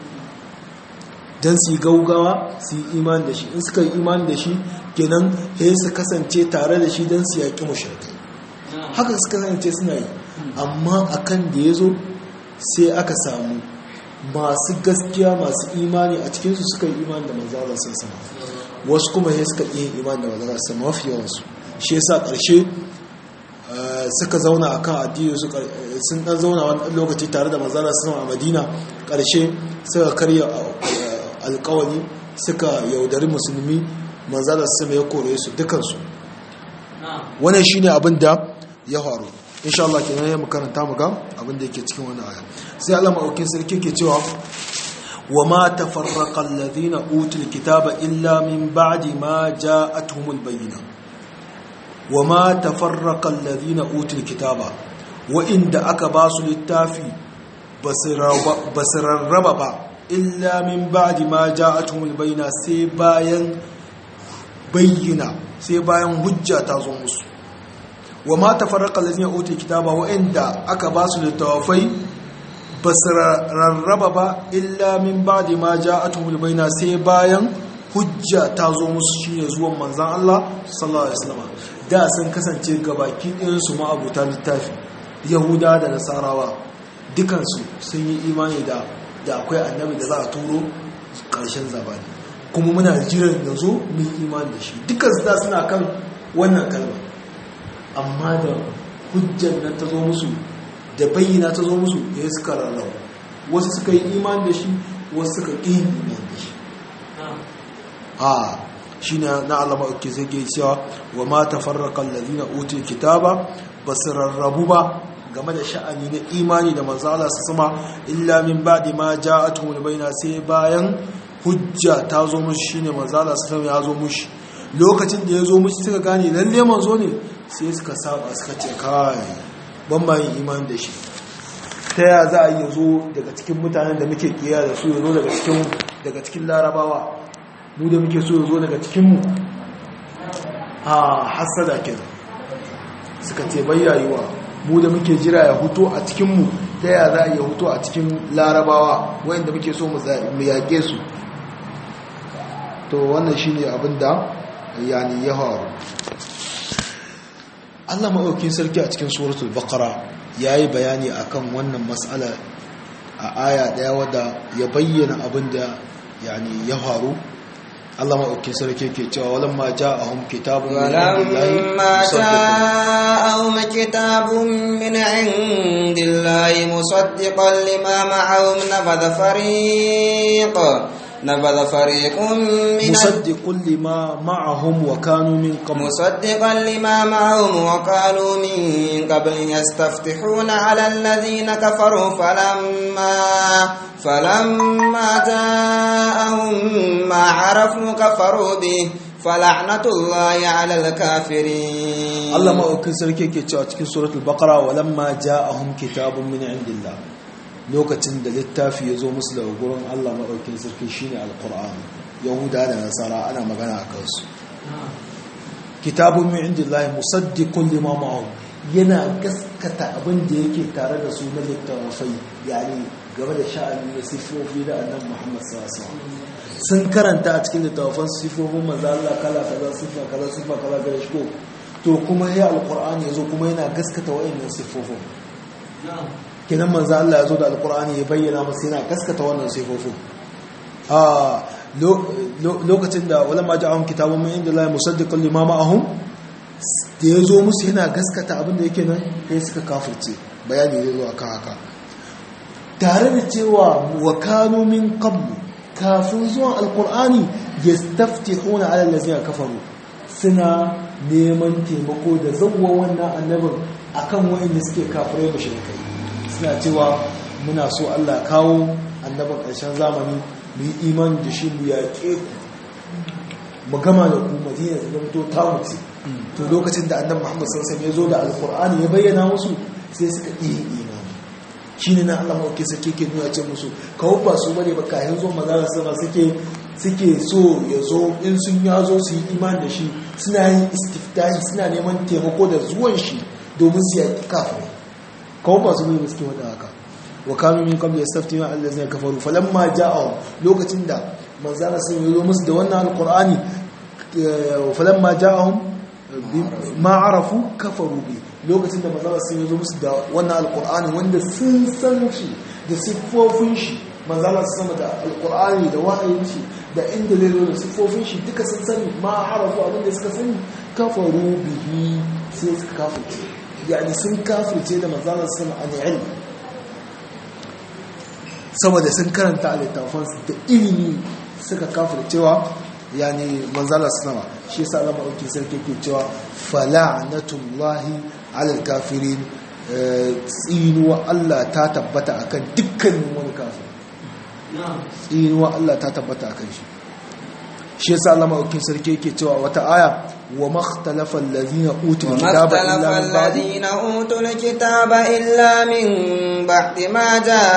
don su yi gaugawa su yi imani da shi in suka yi imani da shi kenan ya su kasance tare da shi don su yaƙi mashirkai haka su kasance suna yi amma akan da ya zo sai aka samu masu gaskiya masu imani a cikinsu suka yi imani da manzala sun sama wasu kuma ya suka iya imani da manzala sun sama mafi yawansu shi yasa ƙarshe suka zauna a kan addini sun ɗan zauna wani lokaci tare da manzala sun sama a madina ƙarshe suka karya alkawari suka yaudari musulmi manzala sama ya kore su dukansu wannan shine abin da ya faru insha Allah kenan ya makaranta mu ga abin da yake cikin wannan aya sai Allah maukin sarki ke cewa wa ma tafarraqa alladhina utul kitaba illa min ba'di ma ja'atuhumul bayyina wa ma tafarraqa alladhina utul kitaba wa inda aka ba su littafi basirarraba ba illa min ba'di ma ja'atuhumul bayyina sai bayan bayyana sai bayan hujja ta zo musu wa ma tafarraqa allazina utul kitaba wa inda aka ba su littafai basirarraba ba illa min ba'di ma ja'atuhumul bayyina sai bayan hujja ta zo musu shine zuwan manzon Allah sallallahu alaihi wasallam da sun kasance gabaki ɗayan su ma abuta littafi yahuda da nasarawa dukansu sun yi imani da da akwai annabi da za a turo ƙarshen zabani kuma muna jiran ya zo mun imani da shi dukansu da suna kan wannan kalma amma da hujjar nan ta zo musu da bayyana ta zo musu ya suka rarrau wasu suka yi imani da shi wasu suka ƙi imani da shi a shi ne na alama uke zai ke cewa wa ma tafarraqa allazina utul kitaba basu rarrabu ba game da sha'ani na imani da manzo Allah su sama illa min ba'di ma ja'atuhum bayna sai bayan hujja ta zo mushi shine manzo Allah su sama ya zo mushi lokacin da ya zo musu suka gane lalle manzo ne sai suka saba suka ce kai ban ma yin imani da shi ta ya za a yi zo daga cikin mutanen da muke kiya da su ya zo daga cikin daga cikin larabawa mu da muke so ya zo daga cikinmu a hasada kenan suka ce bayyayuwa mu da muke jira ya huto a cikinmu ta ya za a yi huto a cikin larabawa wayanda muke so mu yaƙe su to wannan shi ne abin da yani ya faru allah maɗaukin sarki a cikin suratul bakara ya yi bayani akan wannan matsala a aya ɗaya wadda ya bayyana abin da yani ya faru Allah maɗauki sarki ke cewa walan ma ja a hun kitabun ولما جاءهم كتاب من عند الله مصدقا لما معهم نبذ فريق نبذ فريق من مصدق لما معهم وكانوا من قبل مصدقا لما معهم وقالوا من قبل يستفتحون على الذين كفروا فلما فلما جاءهم ما عرفوا كفروا به فلعنة الله على الكافرين Allah maɗaukin sarki ke cewa cikin suratul baqara walamma ja'ahum kitabun min indillah lokacin da littafi ya zo musu daga gurin Allah maɗaukin sarki shine alqur'ani yahuda da nasara ana magana a kansu kitabun min indillahi musaddiqun lima ma'ahum yana gaskata abin da yake tare da su na littafai yani game da sha'ani da sifofi da annabi Muhammad sallallahu alaihi wasallam sun karanta a cikin littafan sifofin manzo Allah kala kaza sifa kaza sifa kaza ga shi ko to kuma ya alqur'ani yazo kuma yana gaskata wayannan sifofin kenan manzo Allah yazo da alqur'ani ya bayyana masa yana gaskata wannan sifofin a lokacin da ulama ja'ahum kitabun min indillahi musaddiqan lima ma'ahum da yazo musu yana gaskata abin da yake nan kai suka kafirce bayani zai zo akan haka tare da cewa wa kanu min qablu kafin zuwan alqur'ani yastaftihuna ala allazina kafaru suna neman taimako da zawwa wannan annabin akan wayanda suke kafirai mushrikai suna cewa muna so Allah kawo annabin ƙarshen zamani mu yi imani da shi mu yaƙe ku mu gama da ku madina da zamto ta mutu to lokacin da annabi Muhammad sallallahu alaihi wasallam ya zo da alqur'ani ya bayyana musu sai suka yi imani shine nan Allah mauke sake ke nuna ce musu kawo ba su bane ba kayan zo maza sama suke suke so ya zo in sun ya zo su yi imani da shi suna yin istiftahi suna neman taimako da zuwan shi domin su yaƙi kafin kawo ba su bane ba suke wada haka wa kanu min qabli yastaftina allazina kafaru falamma ja'ahum lokacin da manzana sun yi musu da wannan alqur'ani falamma ja'ahum ma arafu kafaru bi lokacin da manzana sun yi musu da wannan alqur'ani wanda sun san shi da siffofin shi manzana sun sama da alqur'ani da wahayin shi da inda zai zo da siffofin shi duka sun sani ma arafu abinda suka sani kafaru bihi sai suka kafirce yani sun kafirce da manzana sun an ilmi saboda sun karanta a littafansu da ilimi suka kafir cewa yani manzala sanawa shi yasa Allah madaukakin sarki ke cewa fala'natullahi alal kafirin tsinuwa Allah ta tabbata akan dukkanin wani kafir tsinuwa Allah ta tabbata akan shi shi yasa Allah madaukakin sarki yake cewa wata aya wa makhtalafa allazina utul kitaba illa min ba'di الذين أوتوا الكتاب إلا من بعد ما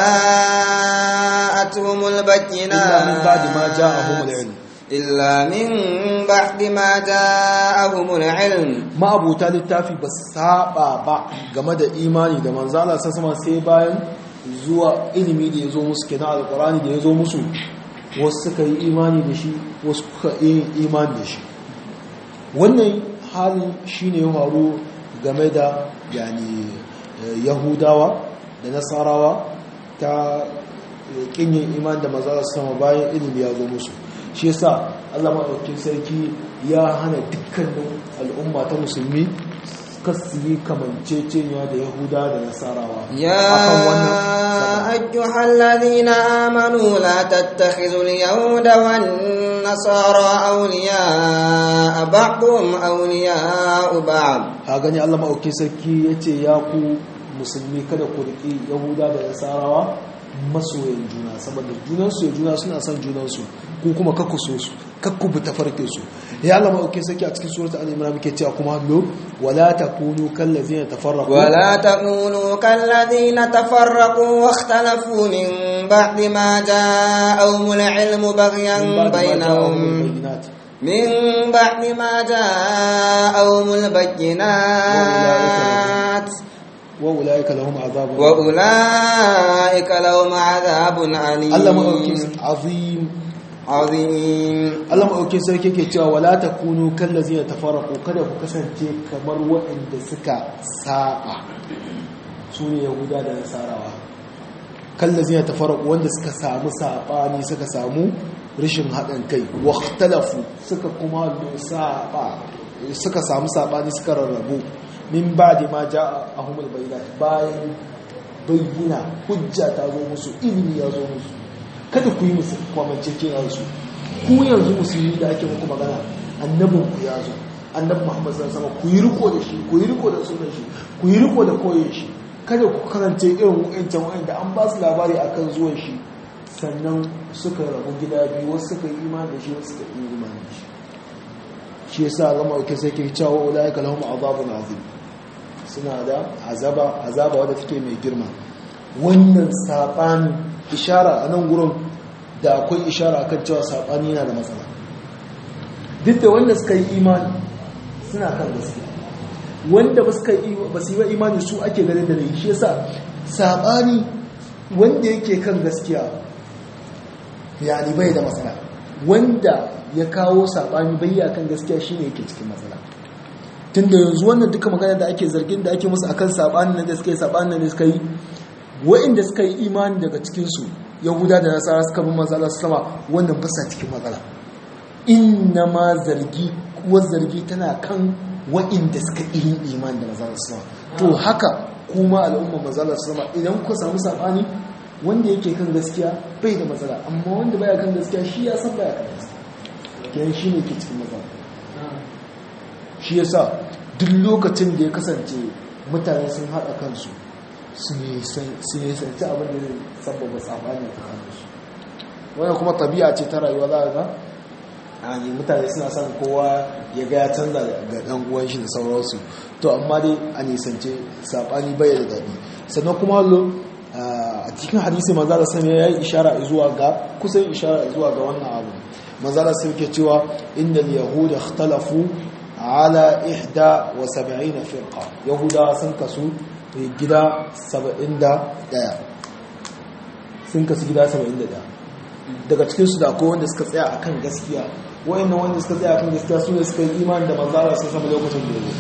جاءتهم البينات إلا من بعد ما جاءهم العلم إلا من بعد ما جاءهم العلم ma'abuta littafi ba su saba ba game da imani da manzala sa sama sai bayan zuwa ilimi da ya zo musu kenan alkurani da ya zo musu wasu suka yi imani da shi wasu kuka yi imani da shi wannan halin shine ya faru game da yani yahudawa da nasarawa ta kinyin iman da maza su sama bayan ilimi ya zo musu shi yasa Allah maɗaukin sarki ya hana dukkanin al'umma ta musulmi kasu yi kamanceceniya da yahuda da nasarawa يا أيها الذين آمنوا لا تتخذوا اليهود والنصارى أولياء بعضهم أولياء بعض ha gani Allah maɗaukin sarki ya ce ya ku musulmi kada ku riƙi yahuda da nasarawa masoyan juna saboda junansu ya juna suna son junansu ku kuma kakku so su kakku bi tafarkin su ya Allah ma saki a cikin suratul al-imran muke cewa kuma lo wala takunu kallazina tafarraqu ولا تكونوا كالذين تفرقوا واختلفوا من بعد ما جاءهم العلم بغيا من بعد ما جاءهم بينهم البينات من بعد ما جاءهم البينات وأولئك لهم عذاب وأولئك لهم عذاب أليم Allah maɗauki azim عظيم Allah maɗauki sarki ke cewa wala takunu kallazina tafarraqu kada ku kasance kamar waɗanda suka saba su ne yahuda da nasarawa kallazina tafarraqu wanda suka samu sabani suka samu rashin haɗin kai waqtalafu suka kuma saba suka samu sabani suka rarrabu min ba'di ma ja'ahumul bayyinat bayan bayyana hujja ta zo musu ilimi ya zo musu kada ku yi musu kwamance kenan su ku yanzu musulmi da ake muku magana annabin ku ya zo annabi muhammad sallallahu alaihi ku yi riko da shi ku yi riko da sunan shi ku yi riko da koyon shi kada ku karance irin wa'ancan wa'anda an ba su labari akan zuwan shi sannan suka rabu gida biyu wasu suka yi imani da shi wasu suka yi imani da shi shi yasa gama ake sai ke cewa ulaika lahum azabun azim suna da azaba azaba wadda take mai girma wannan saɓani ishara a nan gurin da akwai ishara akan cewa saɓani yana da matsala duk da wanda suka yi imani suna kan gaskiya wanda ba su yi wa imani su ake ganin da da shi yasa saɓani wanda yake kan gaskiya yani bai da matsala wanda ya kawo saɓani bai ya kan gaskiya shine yake cikin matsala tun da yanzu wannan duka magana da ake zargin da ake musu akan saɓanin nan da suka yi saɓanin nan da suka yi wa'inda suka yi imani daga cikinsu yahuda da nasara suka bi matsala su sama wannan basa cikin matsala inna ma zargi kuwa zargi tana kan wa'inda suka yi imani da matsala su sama to haka kuma al'umma matsala su sama idan ku samu saɓani wanda yake kan gaskiya bai da matsala amma wanda baya kan gaskiya shi ya san baya kan gaskiya kenan shi ne ke cikin matsala shi yasa duk lokacin da ya kasance mutane sun haɗa kansu su ne sanci abin da zai sababa tsabani a kansu wanda kuma tabi'a ce ta rayuwa za a ga a ne mutane suna son kowa ya ga ya canza ga ɗan uwan shi da sauransu to amma dai a nisance saɓani bai da daɗi sannan kuma lo a cikin hadisi maza da sami ya yi ishara zuwa ga kusan ishara zuwa ga wannan abu maza da sami ke cewa inda yahuda ikhtalafu ala ihda wa saba'ina firqa yahuda sun kasu gida 71 sun kasu gida 71 daga cikinsu da akwai wanda suka tsaya akan gaskiya wayannan wanda suka tsaya akan gaskiya su ne suka yi imani da manzara sun sama lokacin da yau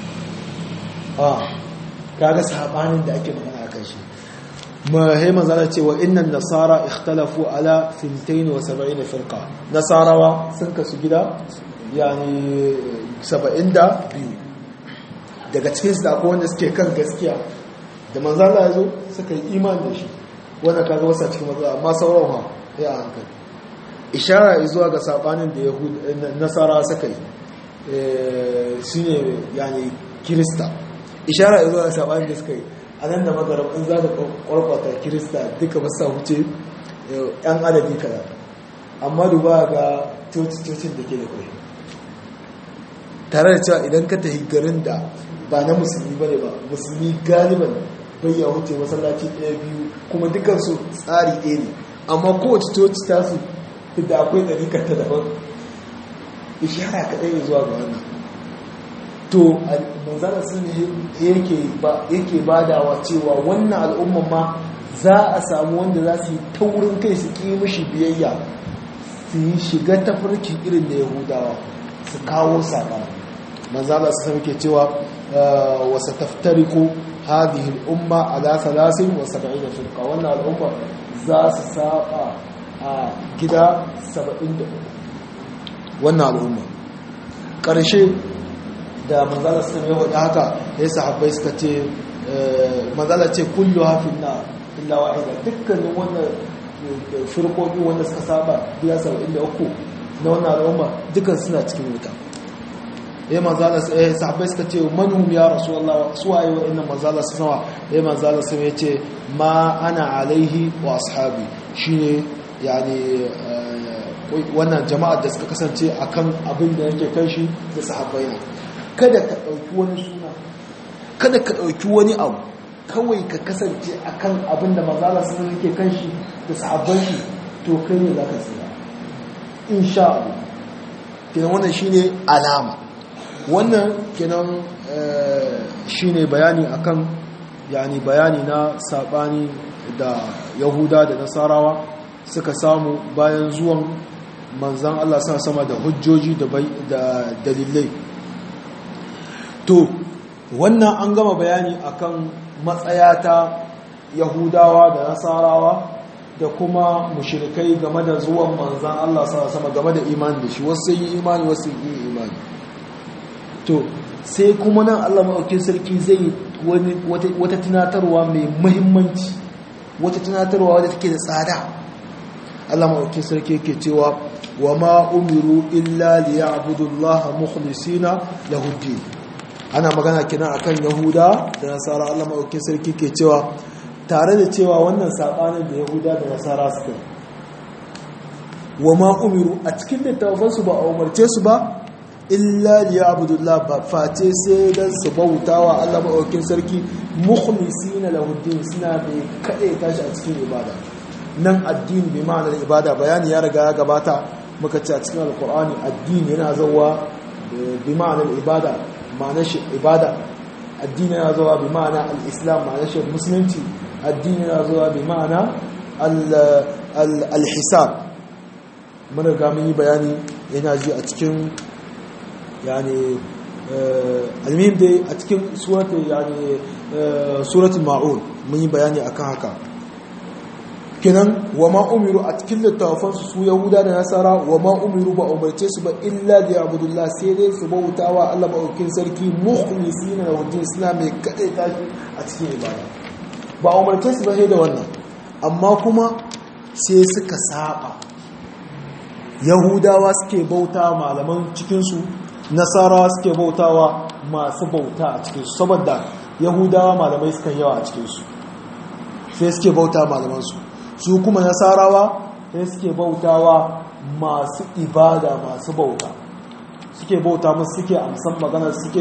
a kaga sabanin da ake magana akan shi mahai manzara ce wa innan nasara ikhtalafu ala 72 firqa nasarawa sun kasu gida yani 72 daga cikin su da akwai wanda suke kan gaskiya da manzala ya zo suka yi iman da shi wanda kaga wasa cikin matsala amma sauran ha ya hankali ishara zuwa ga sabanin da nasara suka yi shi ne yani kirista ishara zuwa ga sabanin da suka yi a nan da magarab in za ka kwarkwata kirista duka ba sa wuce yan adadi kaza amma duba ga coci-cocin da ke da kai tare da cewa idan ka tafi garin da ba na musulmi ba ne ba musulmi galiban bai ya wuce masallaci ɗaya biyu kuma dukansu tsari ɗaya ne amma kowace coci ta su da akwai ɗarikar ta daban ishara kaɗai ya zuwa ga wannan to manzana sun yake badawa cewa wannan al'umman ma za a samu wanda za su yi taurin kai su ƙi mishi biyayya su yi shiga tafarki irin da yahudawa su kawo saƙa manzana su sami ke cewa wasa taftariku hadhihi al'umma ala 73 firqa wannan al'umma za su saba a gida 73 wannan al'umma ƙarshe da manzala sun yi wadda haka ya sahabbai suka ce manzala ce kullu hafin na illa wa'ida dukkanin wannan firkoki wanda suka saba gida 73 na wannan al'umma dukkan suna cikin wuta ya manzala eh sahabbai suka ce manhum ya rasulullah su waye wa'annan manzala su sama ya manzala sun ya ce ma ana alaihi wa ashabi shine yani wannan jama'ar da suka kasance akan abin da yake kan shi da sahabbai na kada ka ɗauki wani suna kada ka ɗauki wani abu kawai ka kasance akan abin da manzala sun yake kan shi da sahabban shi to kai ne za ka tsira insha Allah kenan wannan shine alama wannan kenan shine bayani akan yani bayani na sabani da yahuda da nasarawa suka samu bayan zuwan manzan Allah sa sama da hujjoji da dalilai to wannan an gama bayani akan matsaya ta yahudawa da nasarawa da kuma mushirikai game da zuwan manzan Allah sa sama game da imani da shi wasu yi imani wasu yi imani to sai kuma nan Allah maɗaukin sarki zai wata tunatarwa mai muhimmanci wata tunatarwa wadda take da tsada Allah maɗaukin sarki yake cewa wa ma umiru illa liya'budullaha mukhlisina lahu din ana magana kina akan yahuda da nasara Allah maɗaukin sarki ke cewa tare da cewa wannan sabanin da yahuda da nasara suka wa ma umiru a cikin littafansu ba a umarce su ba illa liya'budullah ba face sai dan su bautawa Allah maɗaukin sarki mukhlisina lahu din suna mai kaɗai tashi a cikin ibada nan addini bi ma'anar ibada bayani ya riga ya gabata muka ce a cikin alkur'ani addini yana zawa bi ma'anar ibada ma'anar shi ibada addini yana zawa bi ma'ana al-islam ma'anar shi musulunci addini yana zawa bi ma'ana al-hisab mun riga mun yi bayani yana ji a cikin yani almihim dai a cikin suratul yani suratul ma'un mun yi bayani akan haka kenan wa ma umiru a cikin littafansu su yahuda da nasara wa ma umiru ba umarce su ba illa da abudullah sai dai su bautawa Allah maɗaukin sarki mukhlisina da wajen suna mai kaɗai tashi a cikin ibada ba umarce su ba sai da wannan amma kuma sai suka saba yahudawa suke bauta malaman cikinsu nasarawa suke bautawa masu bauta a cikinsu saboda yahudawa malamai suka yawa a cikinsu sai suke bauta malamansu su kuma nasarawa sai suke bautawa masu ibada masu bauta suke bauta musu suke amsan magana suke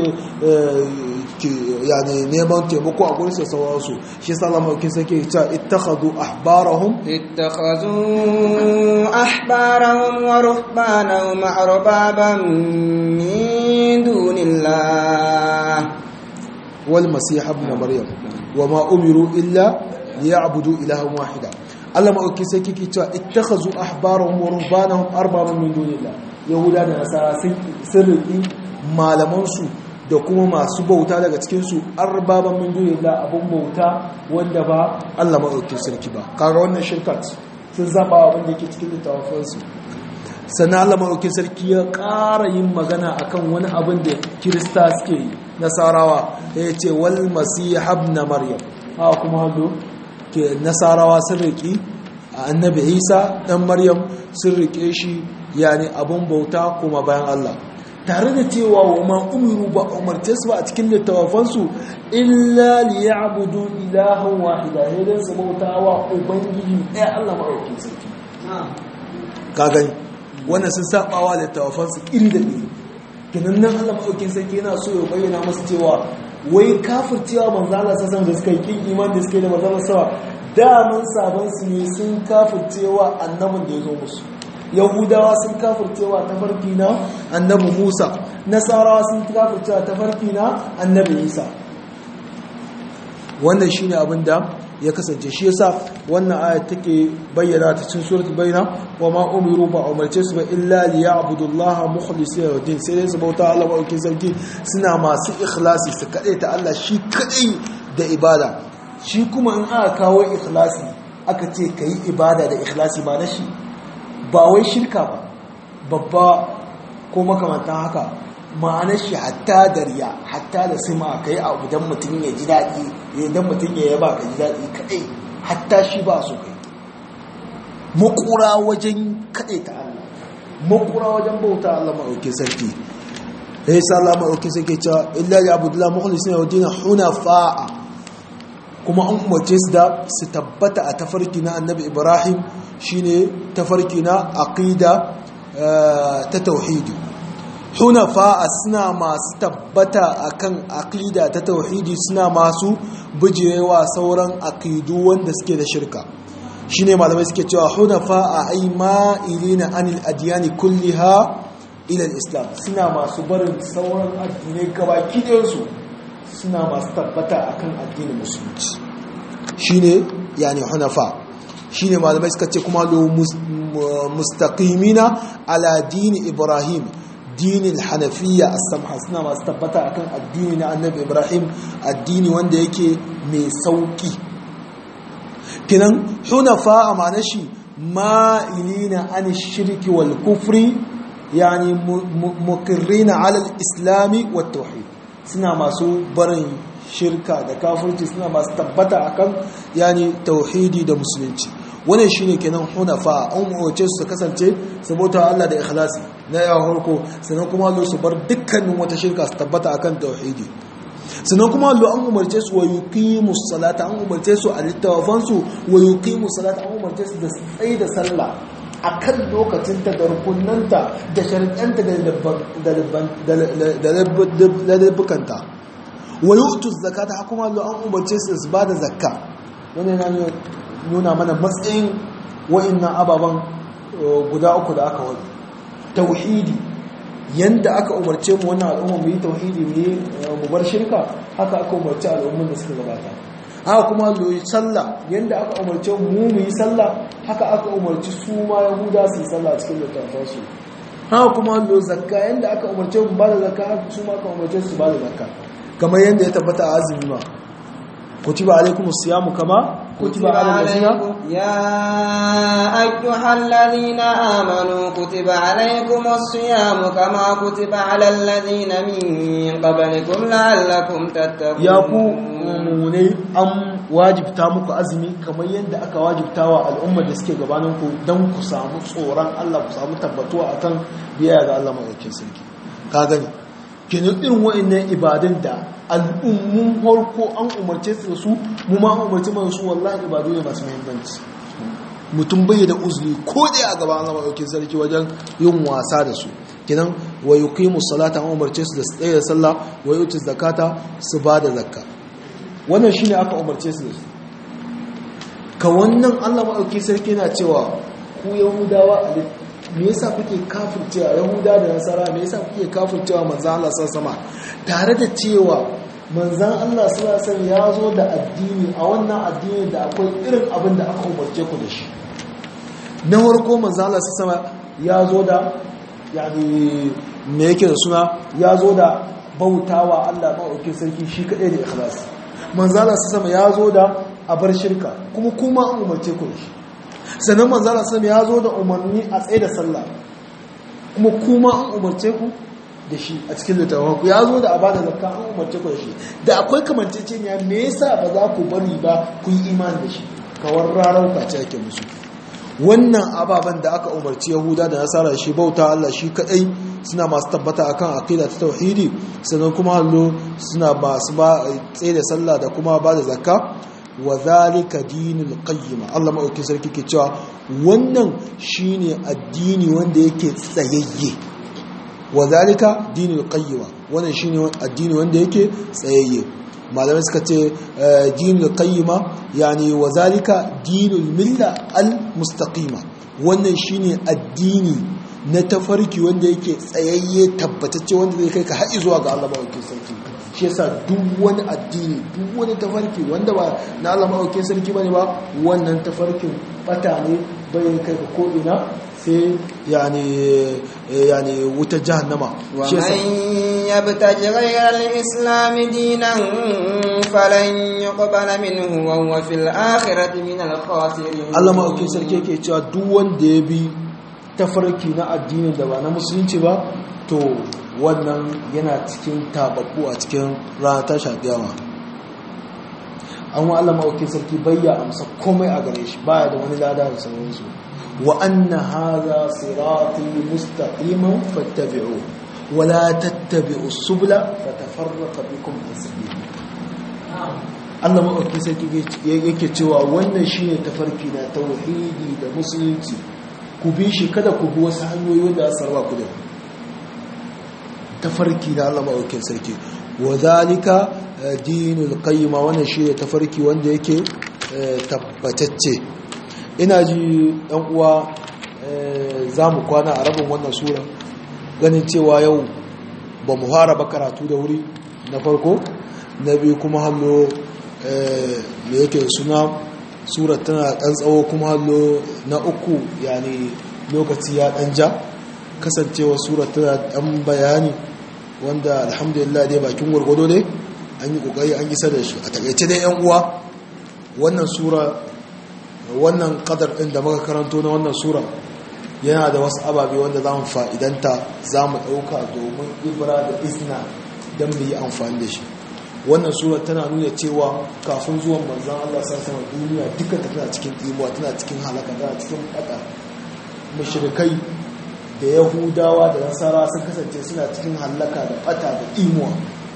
yani neman taimako a gurin sauransu shi salama kin sake cewa ittakhadhu ahbarahum ittakhadhu ahbarahum wa ruhbanahum arbaban min dunillah wal masih ibn maryam wama umiru illa liya'budu ilahan wahida Allah maɗauki sai kike cewa ittakhazu ahbarahum wa ruhbanahum arbaban min dunillah yahuda da nasara sun riki malamansu da kuma masu bauta daga cikin su arbaban min dunillah abun bauta wanda ba Allah maɗauki sarki ba kaga wannan shirkat sun zaba abin da yake cikin littafin su sannan Allah maɗauki sarki ya ƙara yin magana akan wani abin da kirista suke yi nasarawa ya ce wal masih ibn maryam ha kuma hado ke nasarawa sun riƙi a annabi isa ɗan maryam sun riƙe shi yani abun bauta kuma bayan allah tare da cewa wa ma umiru ba umarce su ba a cikin littafansu illa liya'budu ilahan wahida ne dan su bauta wa ubangiji ɗaya allah maɗauki sarki ka gani wannan sun saɓawa littafansu iri da iri kinan nan allah maɗauki sarki yana so ya bayyana masu cewa wai kafircewa manzala sassan da suka yi kin iman da suka yi da manzala sawa daman sabon su ne sun kafircewa annabin da ya zo musu yahudawa sun kafircewa ta farki na annabi musa nasarawa sun kafircewa ta farki na annabi isa wannan shine abin da ya kasance shi yasa wannan ayat take bayyana ta cikin suratul bayna wa ma umiru ba umarce su ba illa liya'budullaha mukhlisina lahu din sai dai su bauta Allah ba sarki suna masu ikhlasi su kade ta Allah shi kadai da ibada shi kuma in aka kawo ikhlasi aka ce kai ibada da ikhlasi ba na shi ba wai shirka ba babba ko makamantan haka ma'anar shi hatta da riya hatta da sima ka yi abu don mutum ya ji daɗi idan mutum ya yaba ka ji daɗi kaɗai hatta shi ba su kai makura wajen kaɗai ta Allah makura wajen bauta Allah maɗauki sarki ya yi sa Allah maɗauki sarki cewa illa ya abu dula mukhlisin ya wadina hunafa'a kuma an umarce su da su tabbata a tafarki na annabi ibrahim shine tafarki na aqida ta tauhidi hunafa suna masu tabbata akan aqida ta tauhidi suna masu bijirewa sauran aqidu wanda suke da shirka shine malamai suke cewa hunafa a ai ma'ilina anil adyani kulliha ila islam suna masu barin sauran addinai gabaki ɗayansu suna masu tabbata akan addinin musulunci shine yani hunafa shine malamai suka ce kuma lo mustaqimina ala dini ibrahim dinin hanafiya as-samha suna masu tabbata akan addini na annabi ibrahim addini wanda yake mai sauki kinan hunafa a ma'ana shi ma'ilina an shirki wal kufri yani muqirrina ala al-islami wat tauhid suna masu barin shirka da kafirci suna masu tabbata akan yani tauhidi da musulunci wannan shine kenan hunafa an umarce su kasance saboda Allah da ikhlasi na yawa harko sannan kuma Allah su bar dukkanin wata shirka su tabbata akan tauhidi sannan kuma Allah an umarce su wa yuqimus salata an umarce su a littafan su wa yuqimus salata an umarce su da tsayi da sallah akan lokacin ta da rukunanta da sharuɗanta da labbukanta wa yu'tu zakata kuma Allah an umarce su su bada zakka wannan yana nuna mana matsayin wa'annan ababen guda uku da aka wani tauhidi yanda aka umarce mu wannan al'umma mu yi tauhidi mu yi mu bar shirka haka aka umarce al'umman da suka gabata haka kuma loyi sallah yanda aka umarce mu mu yi sallah haka aka umarci su ma yahuda su yi sallah cikin littafansu haka kuma lo zakka yanda aka umarce mu ba da zakka haka su ma aka umarce su ba da zakka kamar yanda ya tabbata a azumi ma كتب عليكم الصيام كما كتب على الذين يا أيها الذين آمنوا كتب عليكم الصيام كما كتب على الذين من قبلكم لعلكم تتقون يا ku mumunai an wajibta muku azumi kamar yadda aka wajibta wa al'ummar da suke gabaninku don ku samu tsoron Allah ku samu tabbatuwa akan biyayya ga Allah maɗaukin sarki ka gani kenan irin wa'annan ibadun da al'ummun farko an umarce su da su mu ma umarci mana su wallahi ibadu ne masu muhimmanci mutum bai da uzuri ko da a gaban Allah madaukakin sarki wajen yin wasa da su kenan wa yuqimu salata an umarce su da su tsaya sallah wa yutu zakata su ba da zakka wannan shine aka umarce su da su ka wannan Allah madaukakin sarki yana cewa ku yahudawa a me yasa kuke kafircewa yahuda da nasara me yasa kuke kafircewa manzan Allah sama tare da cewa manzan Allah sallallahu ya zo da addini a wannan addini da akwai irin abin da aka umarce ku da shi na farko manzan Allah sama ya zo da yani me yake da suna ya zo da bautawa Allah maɗaukin sarki shi kaɗai da ikhlas manzan Allah sama ya zo da abar shirka kuma kuma an umarce ku da shi sannan manzara sam ya zo da umarni a tsaye da sallah kuma kuma an umarce ku da shi a cikin littafin ku ya zo da abada zakka an umarce ku da shi da akwai kamanceceniya me yasa ba za ku bari ba ku yi imani da shi kawar rarar kwace yake musu wannan ababen da aka umarci yahuda da nasara shi bauta Allah shi kadai suna masu tabbata akan aqida ta tauhidi sannan kuma hallo suna masu ba tsaye da sallah da kuma ba da zakka wa zalika dinul qayyim Allah madaukakin sarki ke cewa wannan shine addini wanda yake tsayayye wa zalika dinul qayyim wannan shine addini wanda yake tsayayye malamai suka ce dinul qayyima yani wa zalika dinul milla al mustaqima wannan shine addini na tafarki wanda yake tsayayye tabbatacce wanda zai kai ka haɗi zuwa ga Allah madaukakin sarki shi yasa duk wani addini duk wani tafarki wanda ba na Allah maɗaukin sarki bane ba wannan tafarkin bata ne bai kai ka ko'ina sai yani yani wuta jahannama shi yasa يبتغ غير الإسلام دينا فلن يقبل منه وهو في الآخرة من الخاسرين Allah maɗaukin sarki yake cewa duk wanda ya bi tafarki na addinin da ba na musulunci ba to wannan yana cikin tababbu a cikin ranar tashi kiyama an wa Allah mawaukin sarki bayya amsa komai a gare shi baya da wani lada da sauransu wa anna hadha sirati mustaqiman fattabi'u wa la tattabi'u subula fatafarraqa bikum an sabili Allah maɗauki sarki yake cewa wannan shi ne tafarki na tauhidi da musulunci ku bi shi kada ku bi wasu hanyoyi wanda a sarwa ku da tafarki na Allah maɗaukin sarki wa zalika dinul qayyima wannan shi ne tafarki wanda yake tabbatacce ina ji ɗan uwa za mu kwana a rabin wannan sura ganin cewa yau ba mu fara ba karatu da wuri na farko na biyu kuma hallo da yake suna surat tana ɗan tsawo kuma hallo na uku yani lokaci ya ɗan ja kasancewa surat tana ɗan bayani wanda alhamdulillah dai bakin gwargwado dai an yi ƙoƙari an isa da shi a takaice dai yan uwa wannan sura wannan kadar ɗin da muka karanto na wannan sura yana da wasu ababe wanda za mu fa'idanta za mu ɗauka domin ibra da isna don mu yi amfani da shi wannan sura tana nuna cewa kafin zuwan manzan Allah sassama duniya duka ta tana cikin imuwa tana cikin halaka tana cikin ɓata mashirikai da yahudawa da nasara sun kasance suna cikin halaka da ɓata da imuwa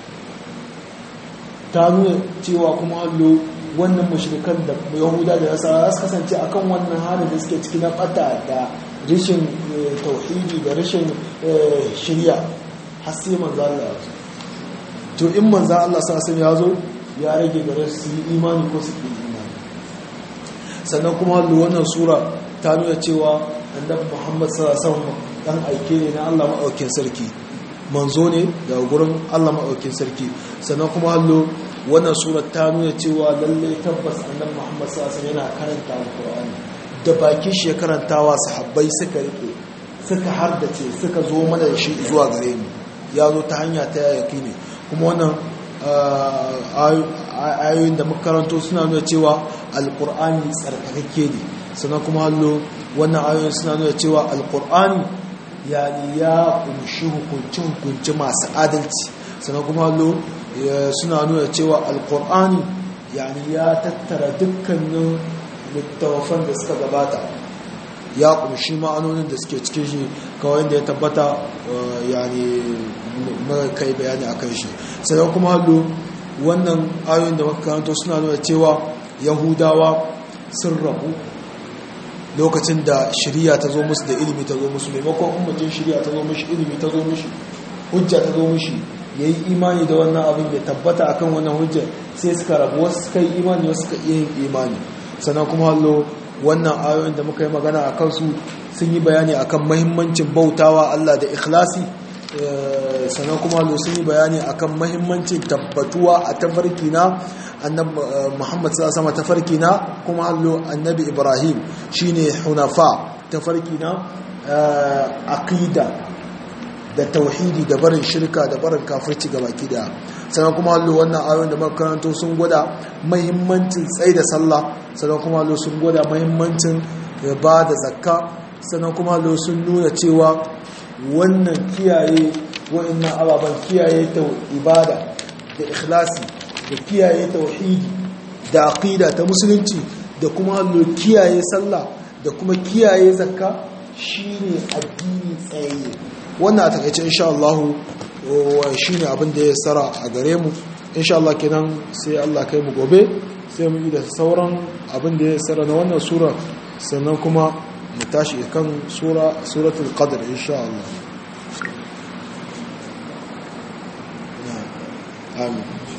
ta nuna cewa kuma hallo wannan mashirikan da yahuda da nasara za su kasance akan wannan halin da suke ciki na ɓata da rashin tauhidi da rashin shirya har sai manzo Allah ya to in manzo Allah sa ya zo ya rage gare su yi imani ko su yi imani sannan kuma hallo wannan sura ta nuna cewa annabi Muhammad sallallahu alaihi wasallam dan aike ne na Allah maɗaukin sarki manzo ne daga gurin Allah maɗaukin sarki sannan kuma hallo wannan sura ta nuna cewa lalle tabbas annabi Muhammad sallallahu alaihi wasallam yana karanta alqur'ani da bakin shi ya karantawa sahabbai suka rike suka hardace suka zo mana da shi zuwa gare mu ya zo ta hanya ta yaki ne kuma wannan ayoyin da makaranto suna nuna cewa alkur'ani tsarkakakke ne sannan kuma hallo wannan ayoyin suna nuna cewa alkur'ani yani ya kunshi hukunci-hukunci masu adalci sannan kuma hallo suna nuna cewa alkur'ani yani ya tattara dukkanin littafan da suka gabata ya kunshi ma'anonin da suke cikin shi kawai da ya tabbata yani mara kai bayani a kan shi sannan kuma hallo wannan ayoyin da makarantar suna nuna cewa yahudawa sun rabu lokacin da shirya ta zo musu da ilimi ta zo musu maimakon umarcin shirya ta zo mushi ilimi ta zo mushi hujja ta zo mushi ya yi imani da wannan abin ya tabbata akan wannan hujjar sai suka rabu wasu suka yi imani wasu suka iya yin imani sannan kuma hallo wannan ayoyin da muka yi magana a kansu sun yi bayani akan mahimmancin bautawa Allah da ikhlasi sannan kuma hallo sun yi bayani akan mahimmancin tabbatuwa a tafarki na annabi Muhammad sallallahu alaihi tafarki na kuma hallo annabi Ibrahim shine hunafa tafarki na aqida da tauhidi da barin shirka da barin kafirci ga baki daya sannan kuma hallo wannan ayoyin da makaranto sun gwada mahimmancin tsaye da sallah sannan kuma hallo sun gwada mahimmancin ba da zakka sannan kuma hallo sun nuna cewa wannan kiyaye wa'annan ababen kiyaye ta ibada da ikhlasi da kiyaye tauhidi da aqida ta musulunci da kuma hallo kiyaye sallah da kuma kiyaye zakka shine addini tsaye wannan a takaice insha Allah shine abin da ya tsara a gare mu insha Allah kenan sai Allah kai mu gobe sai mu yi da sauran abin da ya tsara na wannan sura sannan kuma mu tashi kan sura suratul qadr insha Allah amin